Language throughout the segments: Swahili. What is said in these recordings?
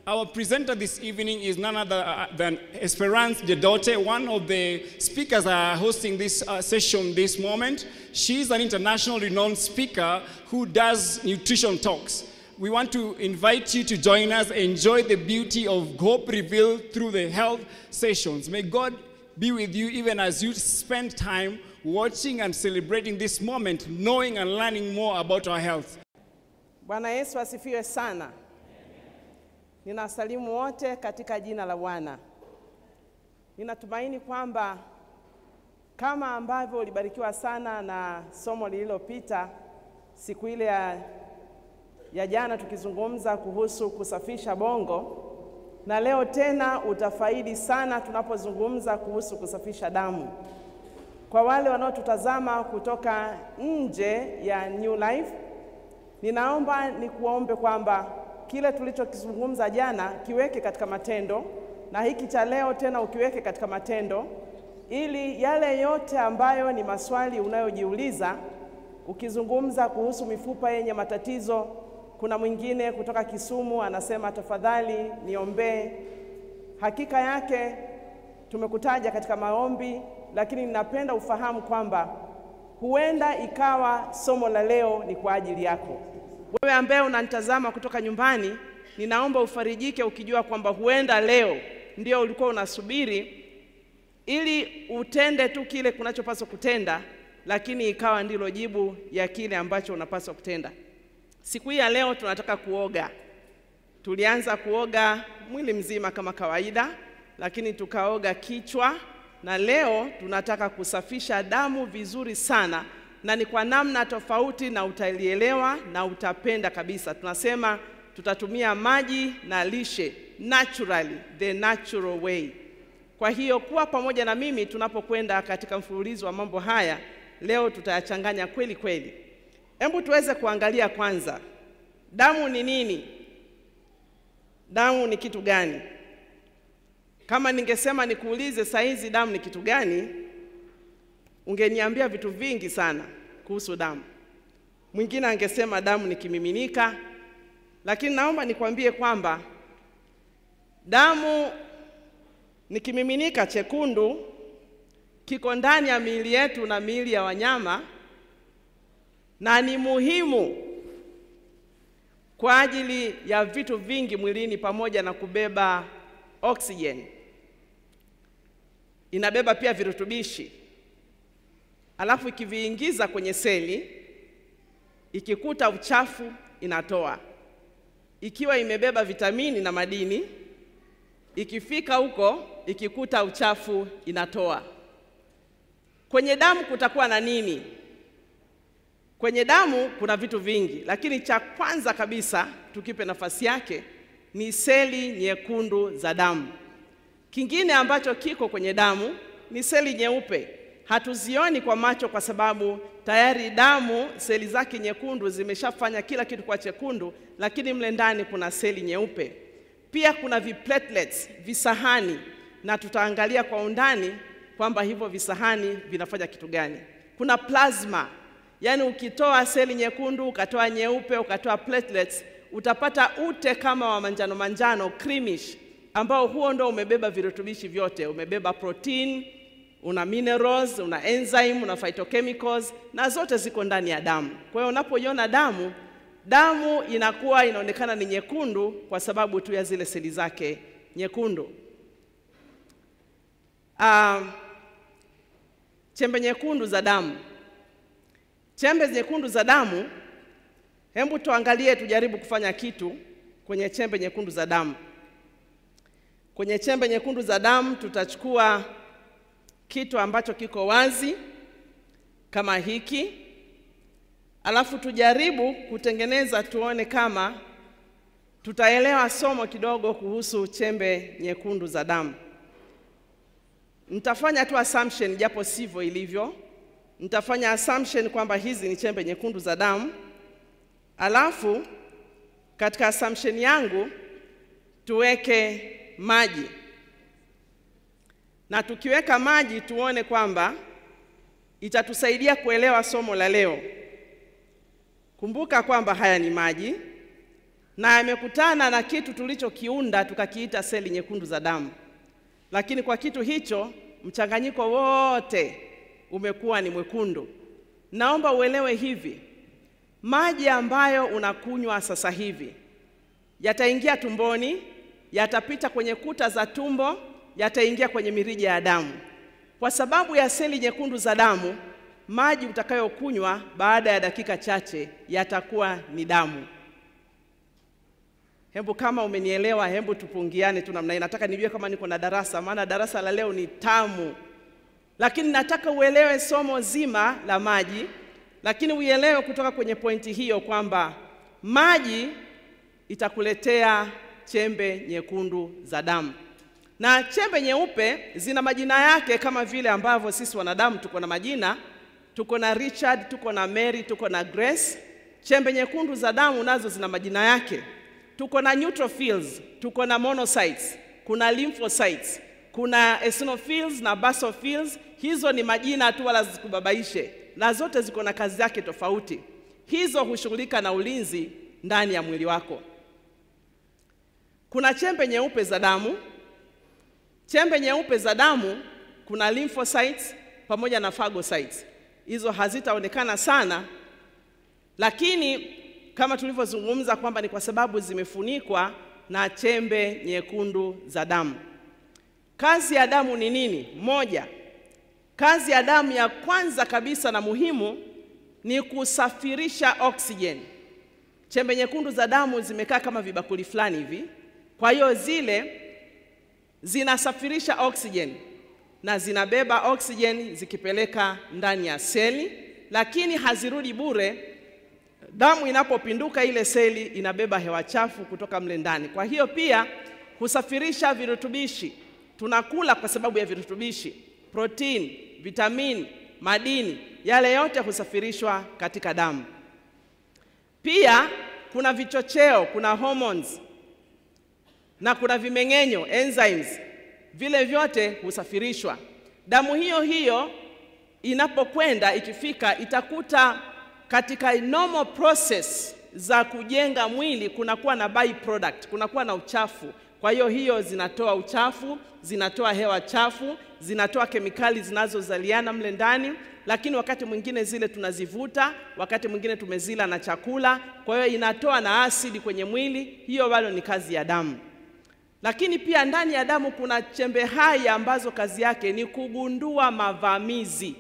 Our presenter this evening is none other uh, than Esperance Jedote, one of the speakers are hosting this uh, session this moment. She's an international renowned speaker who does nutrition talks. We want to invite you to join us, enjoy the beauty of hope revealed through the health sessions. May God be with you even as you spend time watching and celebrating this moment, knowing and learning more about our health. Bwana Yesu asifiwe sana. Ninasalimu wote katika jina la Bwana. Ninatumaini kwamba kama ambavyo ulibarikiwa sana na somo lililopita siku ile ya, ya jana tukizungumza kuhusu kusafisha bongo, na leo tena utafaidi sana tunapozungumza kuhusu kusafisha damu. Kwa wale wanaotutazama kutoka nje ya New Life, ninaomba nikuombe kwamba kile tulichokizungumza jana kiweke katika matendo na hiki cha leo tena ukiweke katika matendo, ili yale yote ambayo ni maswali unayojiuliza ukizungumza kuhusu mifupa yenye matatizo. Kuna mwingine kutoka Kisumu anasema tafadhali niombee. Hakika yake tumekutaja katika maombi, lakini ninapenda ufahamu kwamba huenda ikawa somo la leo ni kwa ajili yako. Wewe ambaye unanitazama kutoka nyumbani, ninaomba ufarijike ukijua kwamba huenda leo ndio ulikuwa unasubiri ili utende tu kile kunachopaswa kutenda, lakini ikawa ndilo jibu ya kile ambacho unapaswa kutenda. Siku hii ya leo tunataka kuoga. Tulianza kuoga mwili mzima kama kawaida, lakini tukaoga kichwa, na leo tunataka kusafisha damu vizuri sana na ni kwa namna tofauti, na utalielewa na utapenda kabisa. Tunasema tutatumia maji na lishe, naturally, the natural way. Kwa hiyo kuwa pamoja na mimi tunapokwenda katika mfululizo wa mambo haya. Leo tutayachanganya kweli kweli. Hebu tuweze kuangalia kwanza, damu ni nini? Damu ni kitu gani? Kama ningesema nikuulize saa hizi damu ni kitu gani, ungeniambia vitu vingi sana kuhusu damu. Mwingine angesema damu ni kimiminika, lakini naomba nikwambie kwamba damu ni kimiminika chekundu, kiko ndani ya miili yetu na miili ya wanyama, na ni muhimu kwa ajili ya vitu vingi mwilini, pamoja na kubeba oksijeni. Inabeba pia virutubishi alafu ikiviingiza kwenye seli, ikikuta uchafu inatoa. Ikiwa imebeba vitamini na madini, ikifika huko ikikuta uchafu inatoa. Kwenye damu kutakuwa na nini? Kwenye damu kuna vitu vingi, lakini cha kwanza kabisa tukipe nafasi yake ni seli nyekundu za damu. Kingine ambacho kiko kwenye damu ni seli nyeupe hatuzioni kwa macho kwa sababu tayari damu seli zake nyekundu zimeshafanya kila kitu kwa chekundu, lakini mle ndani kuna seli nyeupe. Pia kuna viplatelets, visahani, na tutaangalia kwa undani kwamba hivyo visahani vinafanya kitu gani. Kuna plasma, yaani ukitoa seli nyekundu ukatoa nyeupe ukatoa platelets, utapata ute kama wa manjano manjano, creamish, ambao huo ndo umebeba virutubishi vyote, umebeba protein una minerals, una enzyme, una phytochemicals na zote ziko ndani ya damu. Kwa hiyo unapoiona damu, damu inakuwa inaonekana ni nyekundu kwa sababu tu ya zile seli zake nyekundu. Uh, chembe nyekundu za damu. Chembe nyekundu za damu, hebu tuangalie, tujaribu kufanya kitu kwenye chembe nyekundu za damu. Kwenye chembe nyekundu za damu tutachukua kitu ambacho kiko wazi kama hiki, alafu tujaribu kutengeneza, tuone kama tutaelewa somo kidogo kuhusu chembe nyekundu za damu. Nitafanya tu assumption, japo sivyo ilivyo. Nitafanya assumption kwamba hizi ni chembe nyekundu za damu, alafu katika assumption yangu tuweke maji na tukiweka maji tuone kwamba itatusaidia kuelewa somo la leo. Kumbuka kwamba haya ni maji, na yamekutana na kitu tulichokiunda tukakiita seli nyekundu za damu, lakini kwa kitu hicho mchanganyiko wote umekuwa ni mwekundu. Naomba uelewe hivi, maji ambayo unakunywa sasa hivi yataingia tumboni, yatapita kwenye kuta za tumbo, yataingia kwenye mirija ya damu. Kwa sababu ya seli nyekundu za damu, maji utakayokunywa baada ya dakika chache yatakuwa ni damu. Hebu kama umenielewa, hebu tupungiane tu namna hii. Nataka nijue kama niko na darasa, maana darasa la leo ni tamu, lakini nataka uelewe somo zima la maji, lakini uelewe kutoka kwenye pointi hiyo kwamba maji itakuletea chembe nyekundu za damu, na chembe nyeupe zina majina yake kama vile ambavyo sisi wanadamu tuko na majina. Tuko na Richard, tuko na Mary, tuko na Grace. Chembe nyekundu za damu nazo zina majina yake. Tuko na neutrophils, tuko na monocytes, kuna lymphocytes, kuna eosinophils na basophils. Hizo ni majina tu, wala zikubabaishe, na zote ziko na kazi yake tofauti. Hizo hushughulika na ulinzi ndani ya mwili wako. Kuna chembe nyeupe za damu. Chembe nyeupe za damu kuna lymphocytes pamoja na phagocytes. Hizo hazitaonekana sana, lakini kama tulivyozungumza kwamba ni kwa sababu zimefunikwa na chembe nyekundu za damu. Kazi ya damu ni nini? Moja, kazi ya damu ya kwanza kabisa na muhimu ni kusafirisha oksijeni. Chembe nyekundu za damu zimekaa kama vibakuli fulani hivi, kwa hiyo zile zinasafirisha oksijeni na zinabeba oksijeni zikipeleka ndani ya seli, lakini hazirudi bure. Damu inapopinduka ile seli inabeba hewa chafu kutoka mle ndani, kwa hiyo pia husafirisha virutubishi. Tunakula kwa sababu ya virutubishi, protini, vitamini, madini, yale yote husafirishwa katika damu. Pia kuna vichocheo, kuna hormones na kuna vimeng'enyo enzymes, vile vyote husafirishwa. Damu hiyo hiyo inapokwenda ikifika, itakuta katika normal process za kujenga mwili kunakuwa na byproduct, kunakuwa na uchafu. Kwa hiyo hiyo zinatoa uchafu, zinatoa hewa chafu, zinatoa kemikali zinazozaliana mle ndani, lakini wakati mwingine zile tunazivuta, wakati mwingine tumezila na chakula, kwa hiyo inatoa na asidi kwenye mwili. Hiyo bado ni kazi ya damu. Lakini pia ndani ya damu kuna chembe hai ambazo kazi yake ni kugundua mavamizi,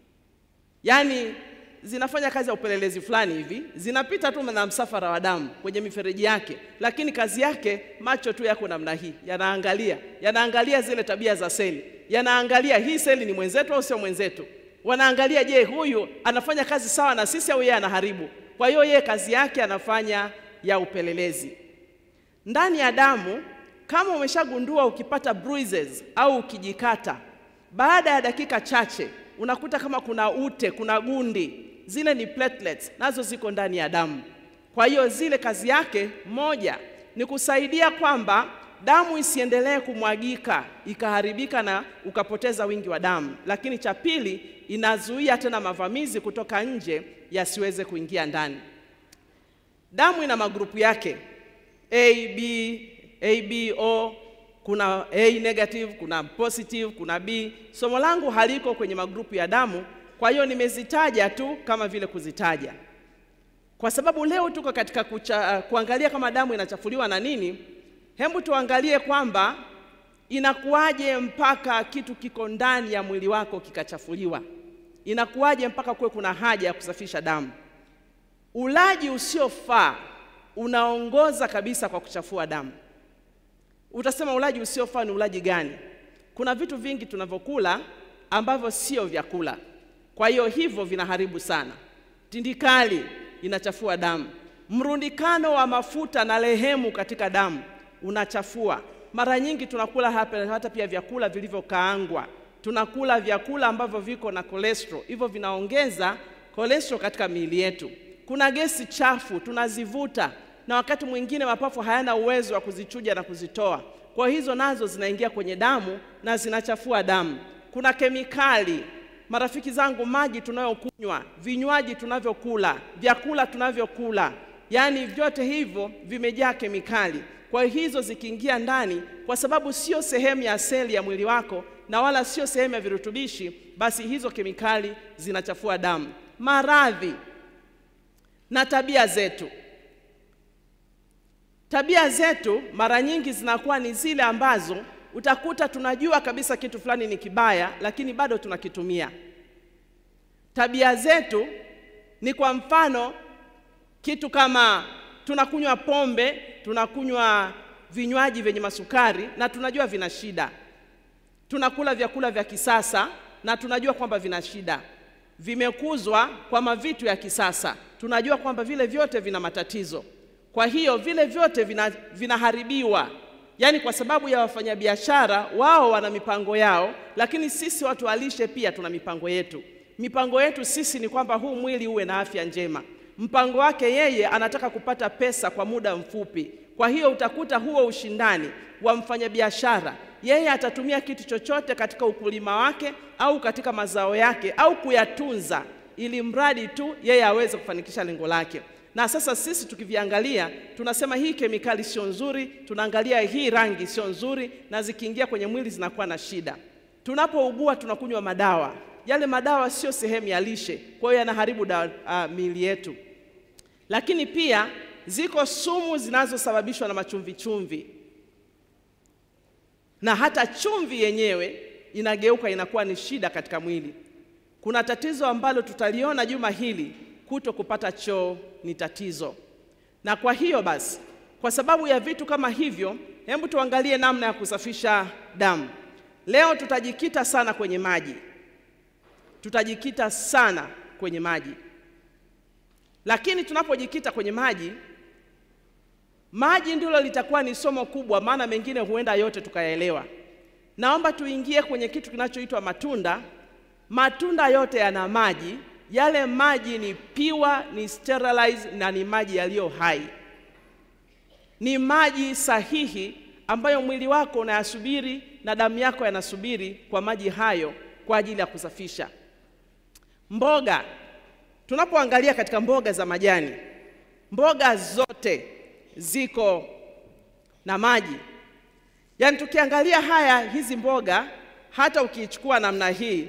yaani zinafanya kazi ya upelelezi fulani hivi, zinapita tu na msafara wa damu kwenye mifereji yake, lakini kazi yake, macho tu yako namna hii, yanaangalia yanaangalia zile tabia za seli, yanaangalia hii seli ni mwenzetu au sio mwenzetu, wanaangalia, je, huyu anafanya kazi sawa na sisi au yeye anaharibu? Kwa hiyo yeye kazi yake anafanya ya upelelezi ndani ya damu. Kama umeshagundua ukipata bruises au ukijikata, baada ya dakika chache unakuta kama kuna ute, kuna gundi, zile ni platelets, nazo ziko ndani ya damu. Kwa hiyo zile kazi yake moja ni kusaidia kwamba damu isiendelee kumwagika ikaharibika na ukapoteza wingi wa damu, lakini cha pili inazuia tena mavamizi kutoka nje yasiweze kuingia ndani. Damu ina magrupu yake A, B, ABO, kuna A negative, kuna positive, kuna B. Somo langu haliko kwenye magrupu ya damu, kwa hiyo nimezitaja tu kama vile kuzitaja, kwa sababu leo tuko katika kucha, kuangalia kama damu inachafuliwa na nini. Hebu tuangalie kwamba inakuwaje mpaka kitu kiko ndani ya mwili wako kikachafuliwa. Inakuwaje mpaka kuwe kuna haja ya kusafisha damu? Ulaji usiofaa unaongoza kabisa kwa kuchafua damu. Utasema ulaji usiofaa ni ulaji gani? Kuna vitu vingi tunavyokula ambavyo sio vyakula, kwa hiyo hivyo vinaharibu sana. Tindikali inachafua damu, mrundikano wa mafuta na lehemu katika damu unachafua. Mara nyingi tunakula hapa, hata pia vyakula vilivyokaangwa, tunakula vyakula ambavyo viko na cholesterol, hivyo vinaongeza cholesterol katika miili yetu. Kuna gesi chafu tunazivuta na wakati mwingine mapafu hayana uwezo wa kuzichuja na kuzitoa, kwa hizo nazo zinaingia kwenye damu na zinachafua damu. Kuna kemikali, marafiki zangu, maji tunayokunywa, vinywaji tunavyokula, vyakula tunavyokula, yaani vyote hivyo vimejaa kemikali. Kwa hiyo hizo zikiingia ndani, kwa sababu sio sehemu ya seli ya mwili wako na wala sio sehemu ya virutubishi, basi hizo kemikali zinachafua damu. Maradhi na tabia zetu. Tabia zetu mara nyingi zinakuwa ni zile ambazo utakuta tunajua kabisa kitu fulani ni kibaya, lakini bado tunakitumia. Tabia zetu ni kwa mfano kitu kama tunakunywa pombe, tunakunywa vinywaji vyenye masukari na tunajua vina shida. Tunakula vyakula vya kisasa na tunajua kwamba vina shida. Vimekuzwa kwa mavitu ya kisasa, tunajua kwamba vile vyote vina matatizo. Kwa hiyo vile vyote vina, vinaharibiwa yaani kwa sababu ya wafanyabiashara wao wana mipango yao, lakini sisi watu wa lishe pia tuna mipango yetu. Mipango yetu sisi ni kwamba huu mwili uwe na afya njema. Mpango wake yeye anataka kupata pesa kwa muda mfupi. Kwa hiyo utakuta huo ushindani wa mfanyabiashara, yeye atatumia kitu chochote katika ukulima wake au katika mazao yake au kuyatunza, ili mradi tu yeye aweze kufanikisha lengo lake na sasa sisi tukiviangalia tunasema hii kemikali sio nzuri, tunaangalia hii rangi sio nzuri, na zikiingia kwenye mwili zinakuwa na shida. Tunapougua tunakunywa madawa, yale madawa sio sehemu ya lishe, kwa hiyo yanaharibu uh, miili yetu. Lakini pia ziko sumu zinazosababishwa na machumvi chumvi, na hata chumvi yenyewe inageuka inakuwa ni shida katika mwili. Kuna tatizo ambalo tutaliona juma hili kuto kupata choo ni tatizo. Na kwa hiyo basi, kwa sababu ya vitu kama hivyo, hebu tuangalie namna ya kusafisha damu. Leo tutajikita sana kwenye maji, tutajikita sana kwenye maji. Lakini tunapojikita kwenye maji, maji ndilo litakuwa ni somo kubwa, maana mengine huenda yote tukayaelewa. Naomba tuingie kwenye kitu kinachoitwa matunda. Matunda yote yana maji yale maji ni pure, ni sterilized na ni maji yaliyo hai, ni maji sahihi ambayo mwili wako unayasubiri na damu yako yanasubiri kwa maji hayo kwa ajili ya kusafisha. Mboga, tunapoangalia katika mboga za majani, mboga zote ziko na maji. Yaani tukiangalia haya hizi mboga, hata ukiichukua namna hii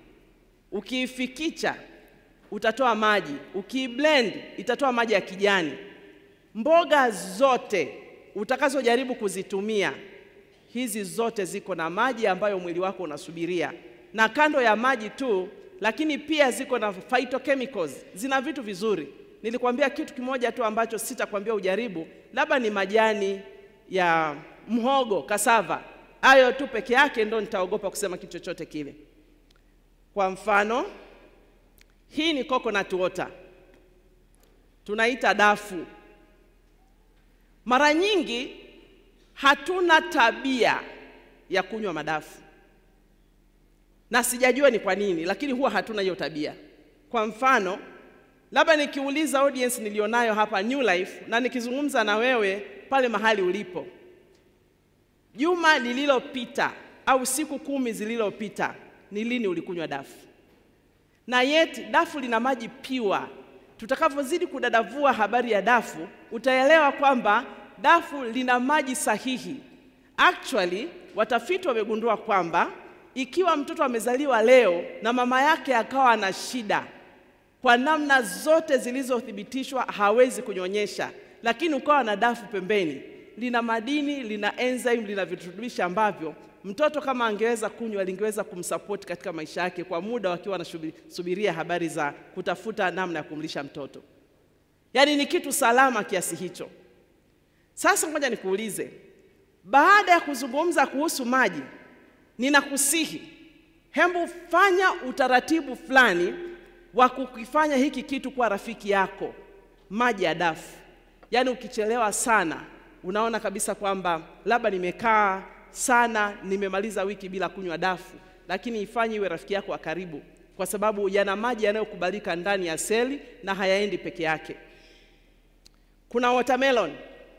ukiifikicha utatoa maji, ukiblend itatoa maji ya kijani. Mboga zote utakazojaribu kuzitumia hizi zote ziko na maji ambayo mwili wako unasubiria, na kando ya maji tu, lakini pia ziko na phytochemicals, zina vitu vizuri. Nilikwambia kitu kimoja tu ambacho sitakwambia ujaribu, labda ni majani ya mhogo, kasava. Hayo tu peke yake ndo nitaogopa kusema kitu chochote kile. Kwa mfano hii ni coconut water, tunaita dafu. Mara nyingi hatuna tabia ya kunywa madafu, na sijajua ni kwa nini, lakini huwa hatuna hiyo tabia. Kwa mfano, labda nikiuliza audience nilionayo hapa New Life na nikizungumza na wewe pale mahali ulipo, juma lililopita au siku kumi zilizopita, ni lini ulikunywa dafu? na yeti dafu lina maji piwa. Tutakavyozidi kudadavua habari ya dafu, utaelewa kwamba dafu lina maji sahihi. Actually, watafiti wamegundua kwamba ikiwa mtoto amezaliwa leo na mama yake akawa na shida kwa namna zote zilizothibitishwa, hawezi kunyonyesha, lakini ukawa na dafu pembeni, lina madini, lina enzyme, lina virutubishi ambavyo mtoto kama angeweza kunywa lingeweza kumsapoti katika maisha yake kwa muda wakiwa wanasubiria habari za kutafuta namna ya kumlisha mtoto. Yaani ni kitu salama kiasi hicho. Sasa ngoja nikuulize, baada ya kuzungumza kuhusu maji, ninakusihi hembu fanya utaratibu fulani wa kukifanya hiki kitu kuwa rafiki yako, maji ya dafu. Yaani ukichelewa sana, unaona kabisa kwamba labda nimekaa sana nimemaliza wiki bila kunywa dafu, lakini ifanye iwe rafiki yako wa karibu, kwa sababu yana maji yanayokubalika ndani ya seli na hayaendi peke yake. Kuna watermelon,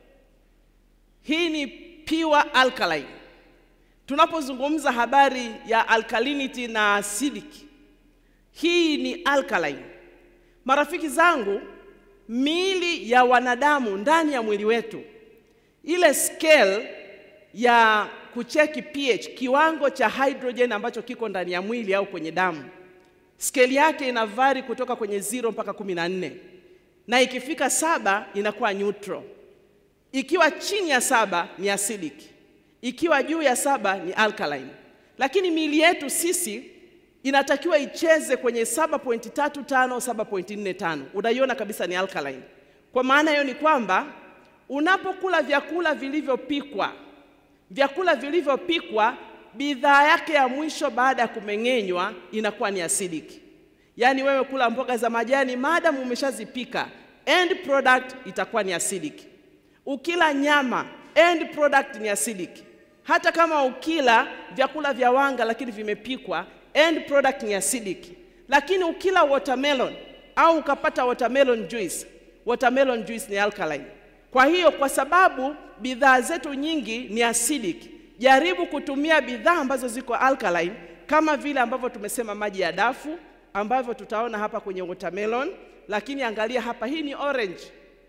hii ni pure alkaline. Tunapozungumza habari ya alkalinity na acidic, hii ni alkaline. Marafiki zangu, miili ya wanadamu ndani ya mwili wetu, ile scale ya kucheki pH, kiwango cha hydrogen ambacho kiko ndani ya mwili au kwenye damu, scale yake ina vari kutoka kwenye zero mpaka kumi na nne na ikifika saba inakuwa neutral. Ikiwa chini ya saba ni acidic, ikiwa juu ya saba ni alkaline. Lakini miili yetu sisi inatakiwa icheze kwenye 7.35 7.45. Unaiona kabisa ni alkaline. Kwa maana hiyo ni kwamba unapokula vyakula vilivyopikwa, vyakula vilivyopikwa, bidhaa yake ya mwisho baada ya kumeng'enywa inakuwa ni acidic. Yaani wewe kula mboga za majani, maadamu umeshazipika, end product itakuwa ni acidic. Ukila nyama, end product ni acidic. Hata kama ukila vyakula vya wanga lakini vimepikwa, end product ni acidic. Lakini ukila watermelon au ukapata watermelon juice, watermelon juice ni alkaline. Kwa hiyo kwa sababu bidhaa zetu nyingi ni acidic, jaribu kutumia bidhaa ambazo ziko alkaline kama vile ambavyo tumesema maji ya dafu ambavyo tutaona hapa kwenye watermelon, lakini angalia hapa, hii ni orange,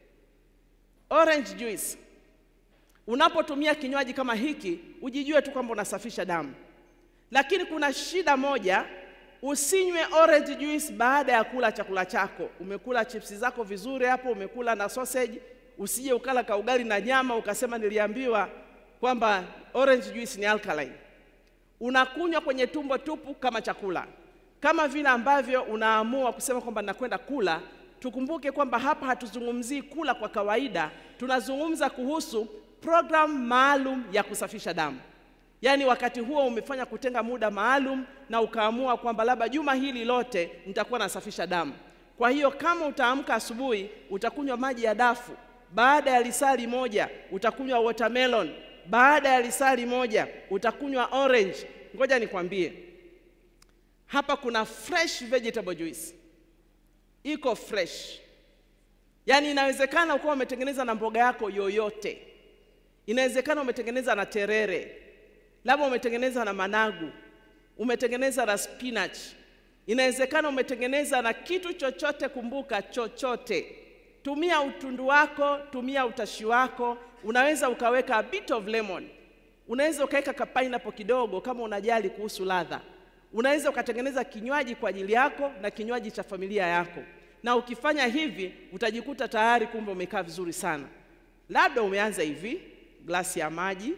orange juice. Unapotumia kinywaji kama hiki, ujijue tu kwamba unasafisha damu, lakini kuna shida moja, usinywe orange juice baada ya kula chakula chako. Umekula chipsi zako vizuri hapo, umekula na sausage, usije ukala ka ugali na nyama ukasema niliambiwa kwamba orange juice ni alkaline. Unakunywa kwenye tumbo tupu kama chakula kama vile ambavyo unaamua kusema kwamba nakwenda kula. Tukumbuke kwamba hapa hatuzungumzii kula kwa kawaida, tunazungumza kuhusu programu maalum ya kusafisha damu. Yaani wakati huo umefanya kutenga muda maalum na ukaamua kwamba labda juma hili lote nitakuwa nasafisha damu. Kwa hiyo kama utaamka asubuhi utakunywa maji ya dafu, baada ya lisali moja utakunywa watermelon, baada ya lisali moja utakunywa orange. Ngoja nikwambie hapa kuna fresh vegetable juice, iko fresh. Yaani inawezekana ukawa umetengeneza na mboga yako yoyote, inawezekana umetengeneza na terere, labda umetengeneza na managu, umetengeneza na spinach, inawezekana umetengeneza na kitu chochote. Kumbuka, chochote. Tumia utundu wako, tumia utashi wako. Unaweza ukaweka a bit of lemon, unaweza ukaweka ka pineapple kidogo, kama unajali kuhusu ladha unaweza ukatengeneza kinywaji kwa ajili yako na kinywaji cha familia yako, na ukifanya hivi utajikuta tayari kumbe umekaa vizuri sana. Labda umeanza hivi glasi ya maji,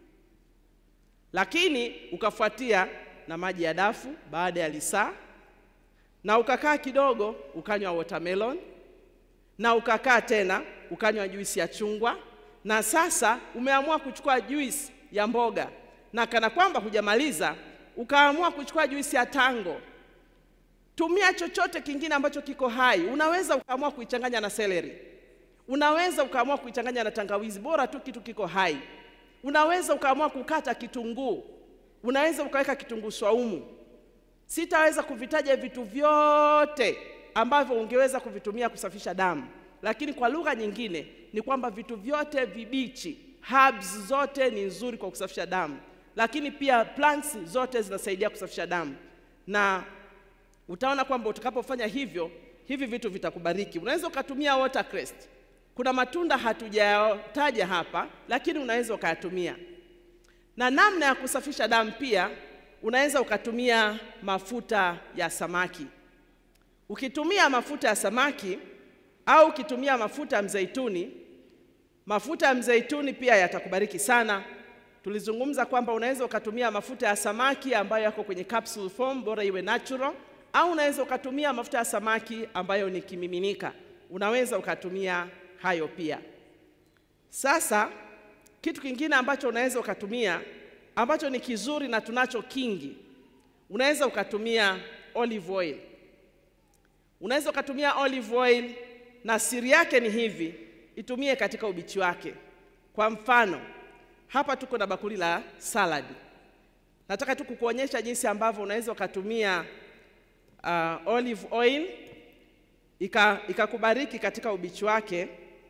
lakini ukafuatia na maji ya dafu baada ya lisaa, na ukakaa kidogo ukanywa watermelon, na ukakaa tena ukanywa juisi ya chungwa, na sasa umeamua kuchukua juisi ya mboga, na kana kwamba hujamaliza ukaamua kuchukua juisi ya tango. Tumia chochote kingine ambacho kiko hai. Unaweza ukaamua kuichanganya na celery, unaweza ukaamua kuichanganya na tangawizi, bora tu kitu kiko hai. Unaweza ukaamua kukata kitunguu, unaweza ukaweka kitunguu swaumu. Sitaweza kuvitaja vitu vyote ambavyo ungeweza kuvitumia kusafisha damu, lakini kwa lugha nyingine ni kwamba vitu vyote vibichi, herbs zote ni nzuri kwa kusafisha damu lakini pia plants zote zinasaidia kusafisha damu, na utaona kwamba utakapofanya hivyo, hivi vitu vitakubariki. Unaweza ukatumia watercress. Kuna matunda hatujataja hapa, lakini unaweza ukayatumia. Na namna ya kusafisha damu pia unaweza ukatumia mafuta ya samaki. Ukitumia mafuta ya samaki au ukitumia mafuta ya mzeituni, mafuta ya mzeituni pia yatakubariki sana. Tulizungumza kwamba unaweza ukatumia mafuta ya samaki ambayo yako kwenye capsule form, bora iwe natural, au unaweza ukatumia mafuta ya samaki ambayo ni kimiminika. Unaweza ukatumia hayo pia. Sasa kitu kingine ambacho unaweza ukatumia ambacho ni kizuri na tunacho kingi, unaweza ukatumia olive oil. Unaweza ukatumia olive oil, na siri yake ni hivi, itumie katika ubichi wake. Kwa mfano hapa tuko na bakuli la saladi. Nataka tu kukuonyesha jinsi ambavyo unaweza ukatumia uh, olive oil ikakubariki ika katika ubichi wake.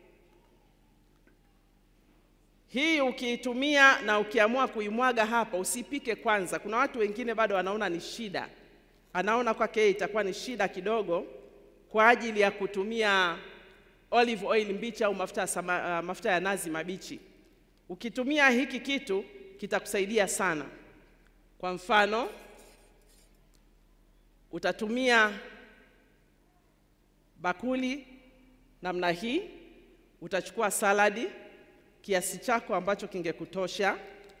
Hii ukiitumia na ukiamua kuimwaga hapa, usipike kwanza. Kuna watu wengine bado wanaona ni shida, anaona kwake itakuwa ni shida kidogo kwa ajili ya kutumia olive oil mbichi au mafuta ya, sama, uh, mafuta ya nazi mabichi. Ukitumia hiki kitu kitakusaidia sana. Kwa mfano, utatumia bakuli namna hii, utachukua saladi kiasi chako ambacho kingekutosha,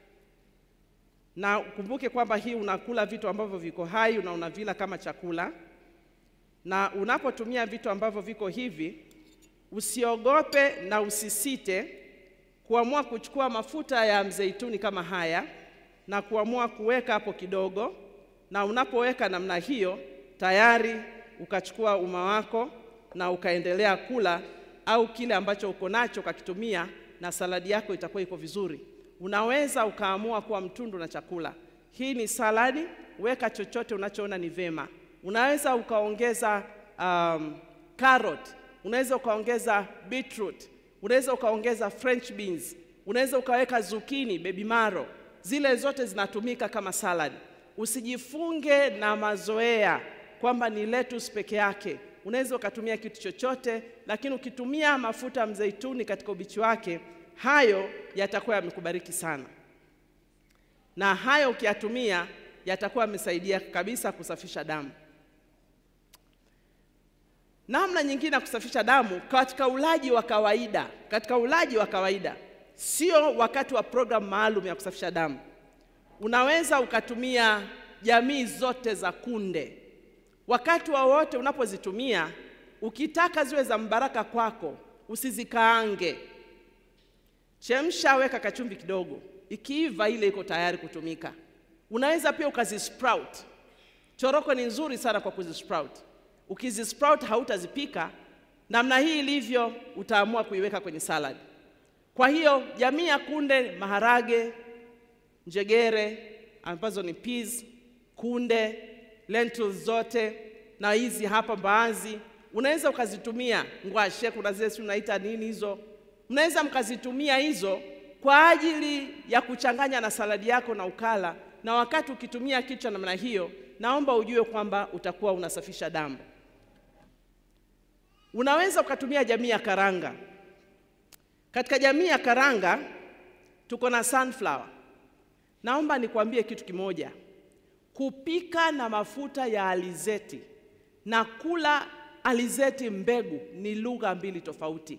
na ukumbuke kwamba hii unakula vitu ambavyo viko hai na unavila kama chakula. Na unapotumia vitu ambavyo viko hivi, usiogope na usisite kuamua kuchukua mafuta ya mzeituni kama haya na kuamua kuweka hapo kidogo, na unapoweka namna hiyo, tayari ukachukua uma wako na ukaendelea kula, au kile ambacho uko nacho ukakitumia, na saladi yako itakuwa iko vizuri. Unaweza ukaamua kuwa mtundu na chakula. Hii ni saladi, weka chochote unachoona ni vema. Unaweza ukaongeza um, carrot, unaweza ukaongeza beetroot, unaweza ukaongeza french beans, unaweza ukaweka zucchini, baby maro. Zile zote zinatumika kama salad. Usijifunge na mazoea kwamba ni lettuce peke yake. Unaweza ukatumia kitu chochote, lakini ukitumia mafuta ya mzeituni katika ubichi wake, hayo yatakuwa yamekubariki sana, na hayo ukiyatumia yatakuwa yamesaidia kabisa kusafisha damu. Namna nyingine ya kusafisha damu katika ulaji wa kawaida, katika ulaji wa kawaida, sio wakati wa programu maalum ya kusafisha damu. Unaweza ukatumia jamii zote za kunde wakati wowote wa unapozitumia. Ukitaka ziwe za mbaraka kwako, usizikaange, chemsha, weka kachumvi kidogo, ikiiva ile iko tayari kutumika. Unaweza pia ukazisprout. Choroko ni nzuri sana kwa kuzisprout. Ukizisprout hautazipika namna hii ilivyo, utaamua kuiweka kwenye salad. Kwa hiyo jamii ya kunde, maharage, njegere ambazo ni peas, kunde, lentils zote na hizi hapa mbaazi, unaweza ukazitumia. Ngwashe, kuna zile si unaita nini hizo, mnaweza mkazitumia hizo kwa ajili ya kuchanganya na saladi yako na ukala. Na wakati ukitumia kichwa namna hiyo, naomba ujue kwamba utakuwa unasafisha damu. Unaweza ukatumia jamii ya karanga. Katika jamii ya karanga tuko na sunflower. Naomba nikwambie kitu kimoja, kupika na mafuta ya alizeti na kula alizeti mbegu ni lugha mbili tofauti.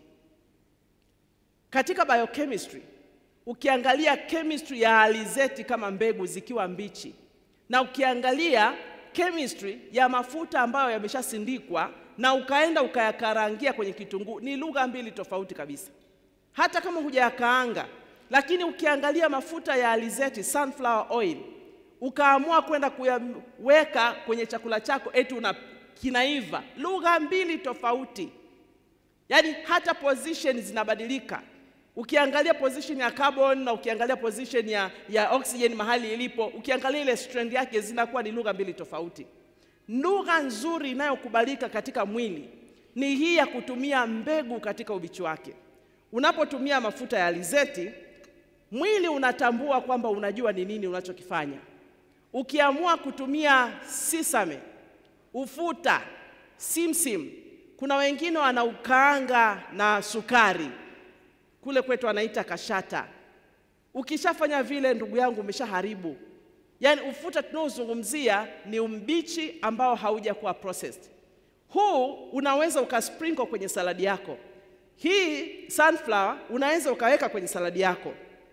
Katika biochemistry, ukiangalia chemistry ya alizeti kama mbegu zikiwa mbichi na ukiangalia chemistry ya mafuta ambayo yameshasindikwa na ukaenda ukayakarangia kwenye kitunguu ni lugha mbili tofauti kabisa, hata kama hujayakaanga. Lakini ukiangalia mafuta ya alizeti sunflower oil, ukaamua kwenda kuyaweka kwenye chakula chako eti una kinaiva, lugha mbili tofauti. Yaani hata position zinabadilika. Ukiangalia position ya carbon na ukiangalia position ya, ya oxygen mahali ilipo, ukiangalia ile strand yake zinakuwa ni lugha mbili tofauti. Lugha nzuri inayokubalika katika mwili ni hii ya kutumia mbegu katika ubichi wake. Unapotumia mafuta ya alizeti, mwili unatambua kwamba unajua ni nini unachokifanya. Ukiamua kutumia sisame, ufuta, simsim, kuna wengine wanaukaanga na sukari, kule kwetu anaita kashata. Ukishafanya vile, ndugu yangu, umeshaharibu. Yaani ufuta tunaozungumzia ni umbichi ambao haujakuwa processed. Huu unaweza ukasprinkle kwenye saladi yako. Hii sunflower unaweza ukaweka kwenye saladi yako.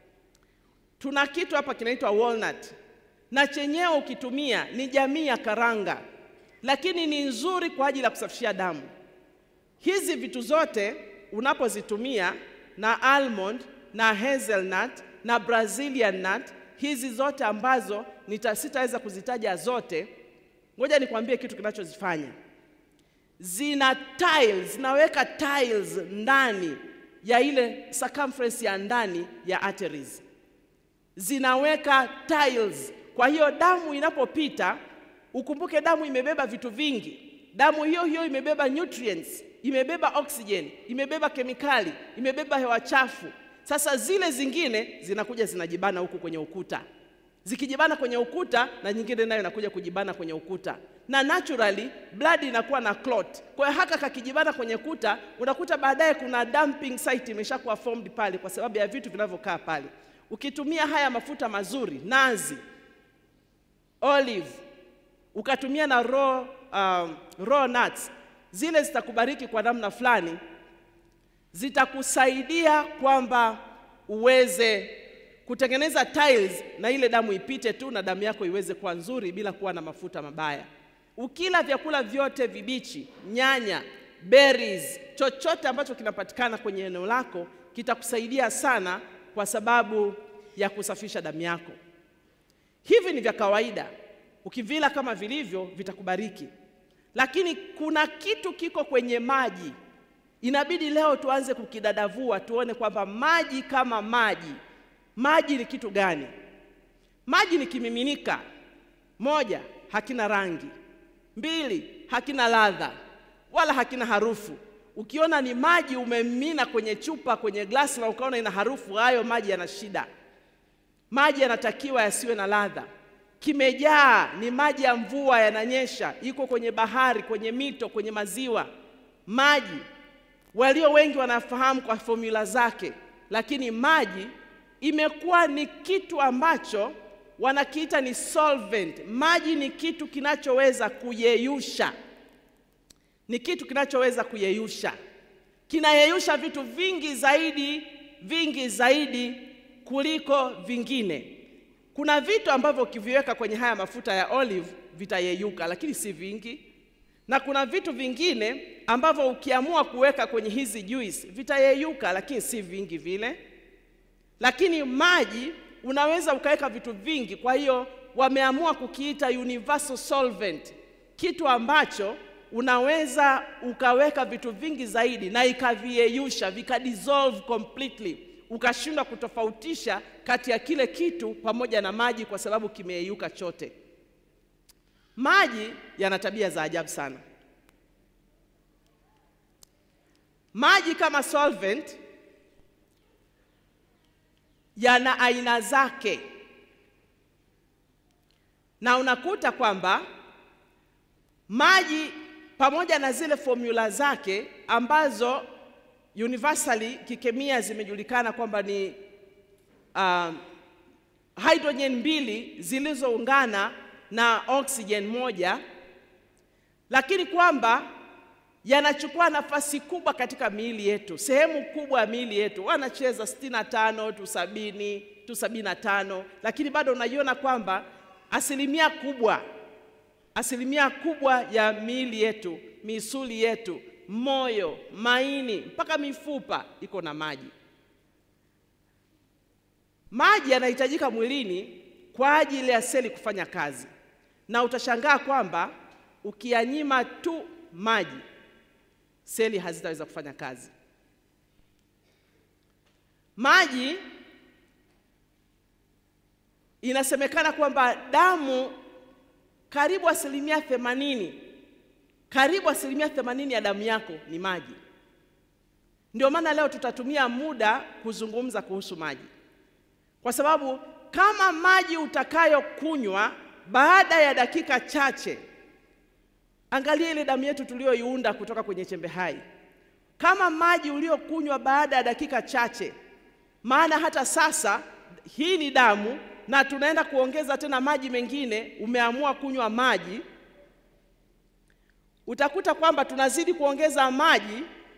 Tuna kitu hapa kinaitwa walnut, na chenyewe ukitumia ni jamii ya karanga, lakini ni nzuri kwa ajili ya kusafishia damu. Hizi vitu zote unapozitumia na almond na hazelnut na brazilian nut, hizi zote ambazo nita sitaweza kuzitaja zote, ngoja nikwambie kitu kinachozifanya zina tiles, zinaweka tiles ndani ya ile circumference ya ndani ya arteries, zinaweka tiles. Kwa hiyo damu inapopita, ukumbuke damu imebeba vitu vingi. Damu hiyo hiyo imebeba nutrients, imebeba oxygen, imebeba kemikali, imebeba hewa chafu. Sasa zile zingine zinakuja zinajibana huku kwenye ukuta. zikijibana kwenye ukuta na nyingine nayo inakuja kujibana kwenye ukuta, na naturally blood inakuwa na clot. Kwa hiyo haka kakijibana kwenye kuta, unakuta baadaye kuna dumping site imeshakuwa formed pale kwa sababu ya vitu vinavyokaa pale. Ukitumia haya mafuta mazuri, nazi, olive, ukatumia na raw, um, raw nuts, zile zitakubariki kwa namna fulani, zitakusaidia kwamba uweze kutengeneza tiles na ile damu ipite tu na damu yako iweze kuwa nzuri bila kuwa na mafuta mabaya. Ukila vyakula vyote vibichi, nyanya, berries, chochote ambacho kinapatikana kwenye eneo lako kitakusaidia sana kwa sababu ya kusafisha damu yako. Hivi ni vya kawaida, ukivila kama vilivyo vitakubariki, lakini kuna kitu kiko kwenye maji, inabidi leo tuanze kukidadavua, tuone kwamba maji kama maji Maji ni kitu gani? Maji ni kimiminika. Moja, hakina rangi. Mbili, hakina ladha wala hakina harufu. Ukiona ni maji umemimina kwenye chupa, kwenye glasi na ukaona ina harufu, hayo maji yana shida. Maji yanatakiwa yasiwe na ladha. Kimejaa ni maji ya mvua, yananyesha, iko kwenye bahari, kwenye mito, kwenye maziwa. Maji walio wengi wanafahamu kwa formula zake, lakini maji imekuwa ni kitu ambacho wanakiita ni solvent. Maji ni kitu kinachoweza kuyeyusha, ni kitu kinachoweza kuyeyusha, kinayeyusha vitu vingi zaidi, vingi zaidi kuliko vingine. Kuna vitu ambavyo ukiviweka kwenye haya mafuta ya olive vitayeyuka, lakini si vingi, na kuna vitu vingine ambavyo ukiamua kuweka kwenye hizi juice vitayeyuka, lakini si vingi vile lakini maji unaweza ukaweka vitu vingi. Kwa hiyo wameamua kukiita universal solvent, kitu ambacho unaweza ukaweka vitu vingi zaidi na ikaviyeyusha vikadissolve completely, ukashindwa kutofautisha kati ya kile kitu pamoja na maji kwa sababu kimeyeyuka chote. Maji yana tabia za ajabu sana. Maji kama solvent yana aina zake, na unakuta kwamba maji pamoja na zile formula zake ambazo universally kikemia zimejulikana kwamba ni uh, hydrogen mbili zilizoungana na oxygen moja, lakini kwamba yanachukua nafasi kubwa katika miili yetu. Sehemu kubwa ya miili yetu wanacheza sitini na tano tu sabini tu sabini na tano, lakini bado unaiona kwamba asilimia kubwa asilimia kubwa ya miili yetu, misuli yetu, moyo, maini mpaka mifupa iko na maji. Maji yanahitajika mwilini kwa ajili ya seli kufanya kazi, na utashangaa kwamba ukiyanyima tu maji seli hazitaweza kufanya kazi. Maji inasemekana kwamba damu karibu asilimia themanini karibu asilimia themanini ya damu yako ni maji. Ndio maana leo tutatumia muda kuzungumza kuhusu maji, kwa sababu kama maji utakayokunywa baada ya dakika chache Angalia ile damu yetu tuliyoiunda kutoka kwenye chembe hai, kama maji uliokunywa baada ya dakika chache. Maana hata sasa hii ni damu na tunaenda kuongeza tena maji mengine. Umeamua kunywa maji, utakuta kwamba tunazidi kuongeza maji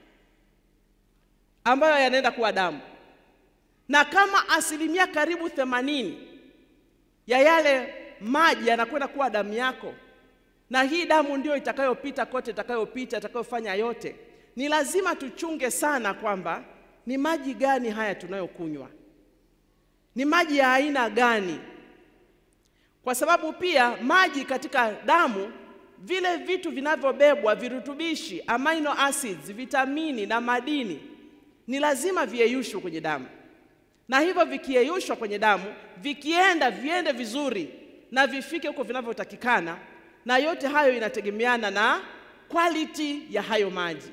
ambayo yanaenda kuwa damu, na kama asilimia karibu themanini ya yale maji yanakwenda kuwa damu yako na hii damu ndio itakayopita kote, itakayopita, itakayofanya yote. Ni lazima tuchunge sana kwamba ni maji gani haya tunayokunywa, ni maji ya aina gani, kwa sababu pia maji katika damu, vile vitu vinavyobebwa, virutubishi, amino acids, vitamini na madini, ni lazima viyeyushwe kwenye damu, na hivyo vikiyeyushwa kwenye damu, vikienda viende vizuri na vifike huko vinavyotakikana na yote hayo inategemeana na quality ya hayo maji.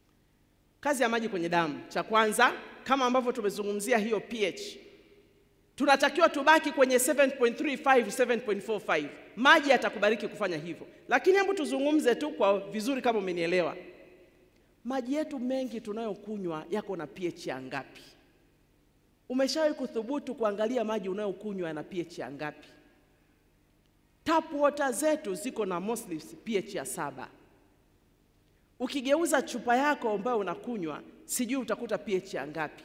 Kazi ya maji kwenye damu, cha kwanza, kama ambavyo tumezungumzia hiyo pH. tunatakiwa tubaki kwenye 7.35 7.45. Maji yatakubariki kufanya hivyo, lakini hebu tuzungumze tu kwa vizuri, kama umenielewa. Maji yetu mengi tunayokunywa yako na pH ya ngapi? Umeshawahi kuthubutu kuangalia maji unayokunywa yana pH ya ngapi? Tap water zetu ziko na mostly pH ya saba. Ukigeuza chupa yako ambayo unakunywa, sijui utakuta pH ya ngapi.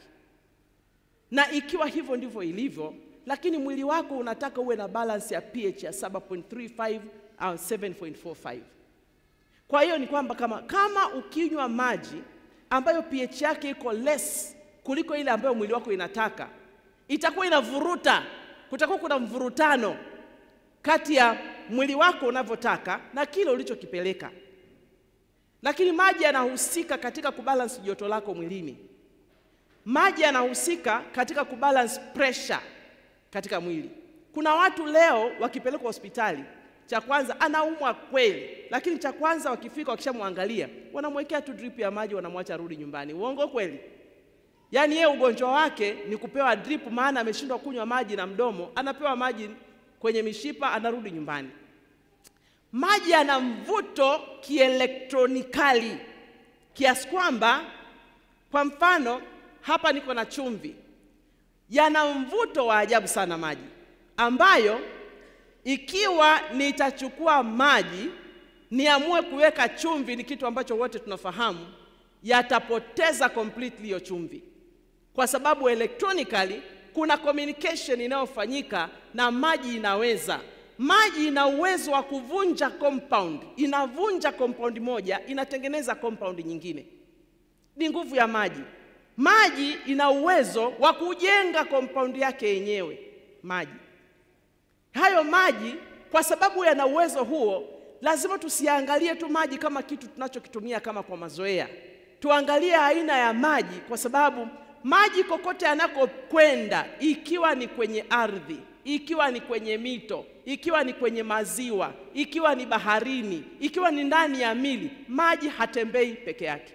Na ikiwa hivyo ndivyo ilivyo, lakini mwili wako unataka uwe na balance ya pH ya 7.35 au 7.45. Kwa hiyo ni kwamba kama, kama ukinywa maji ambayo pH yake iko less kuliko ile ambayo mwili wako inataka, itakuwa inavuruta, kutakuwa kuna mvurutano kati ya mwili wako unavyotaka na kile ulichokipeleka. Lakini maji yanahusika katika kubalance joto lako mwilini. Maji yanahusika katika kubalance pressure katika mwili. Kuna watu leo wakipelekwa hospitali, cha kwanza anaumwa kweli, lakini cha kwanza wakifika, wakishamwangalia wanamwekea tu drip ya maji, wanamwacha arudi nyumbani. Uongo kweli? Yaani yeye ugonjwa wake ni kupewa drip, maana ameshindwa kunywa maji na mdomo, anapewa maji kwenye mishipa, anarudi nyumbani. Maji yana mvuto kielektronikali kiasi kwamba, kwa mfano hapa niko na chumvi, yana mvuto wa ajabu sana maji, ambayo ikiwa nitachukua maji niamue kuweka chumvi, ni kitu ambacho wote tunafahamu, yatapoteza completely hiyo chumvi, kwa sababu electronically kuna communication inayofanyika na maji. Inaweza maji ina uwezo wa kuvunja compound, inavunja compound moja inatengeneza compound nyingine. Ni nguvu ya maji. Maji ina uwezo wa kujenga compound yake yenyewe. Maji hayo maji, kwa sababu yana uwezo huo, lazima tusiangalie tu maji kama kitu tunachokitumia kama kwa mazoea. Tuangalie aina ya maji, kwa sababu maji kokote yanakokwenda, ikiwa ni kwenye ardhi, ikiwa ni kwenye mito, ikiwa ni kwenye maziwa, ikiwa ni baharini, ikiwa ni ndani ya mili, maji hatembei peke yake.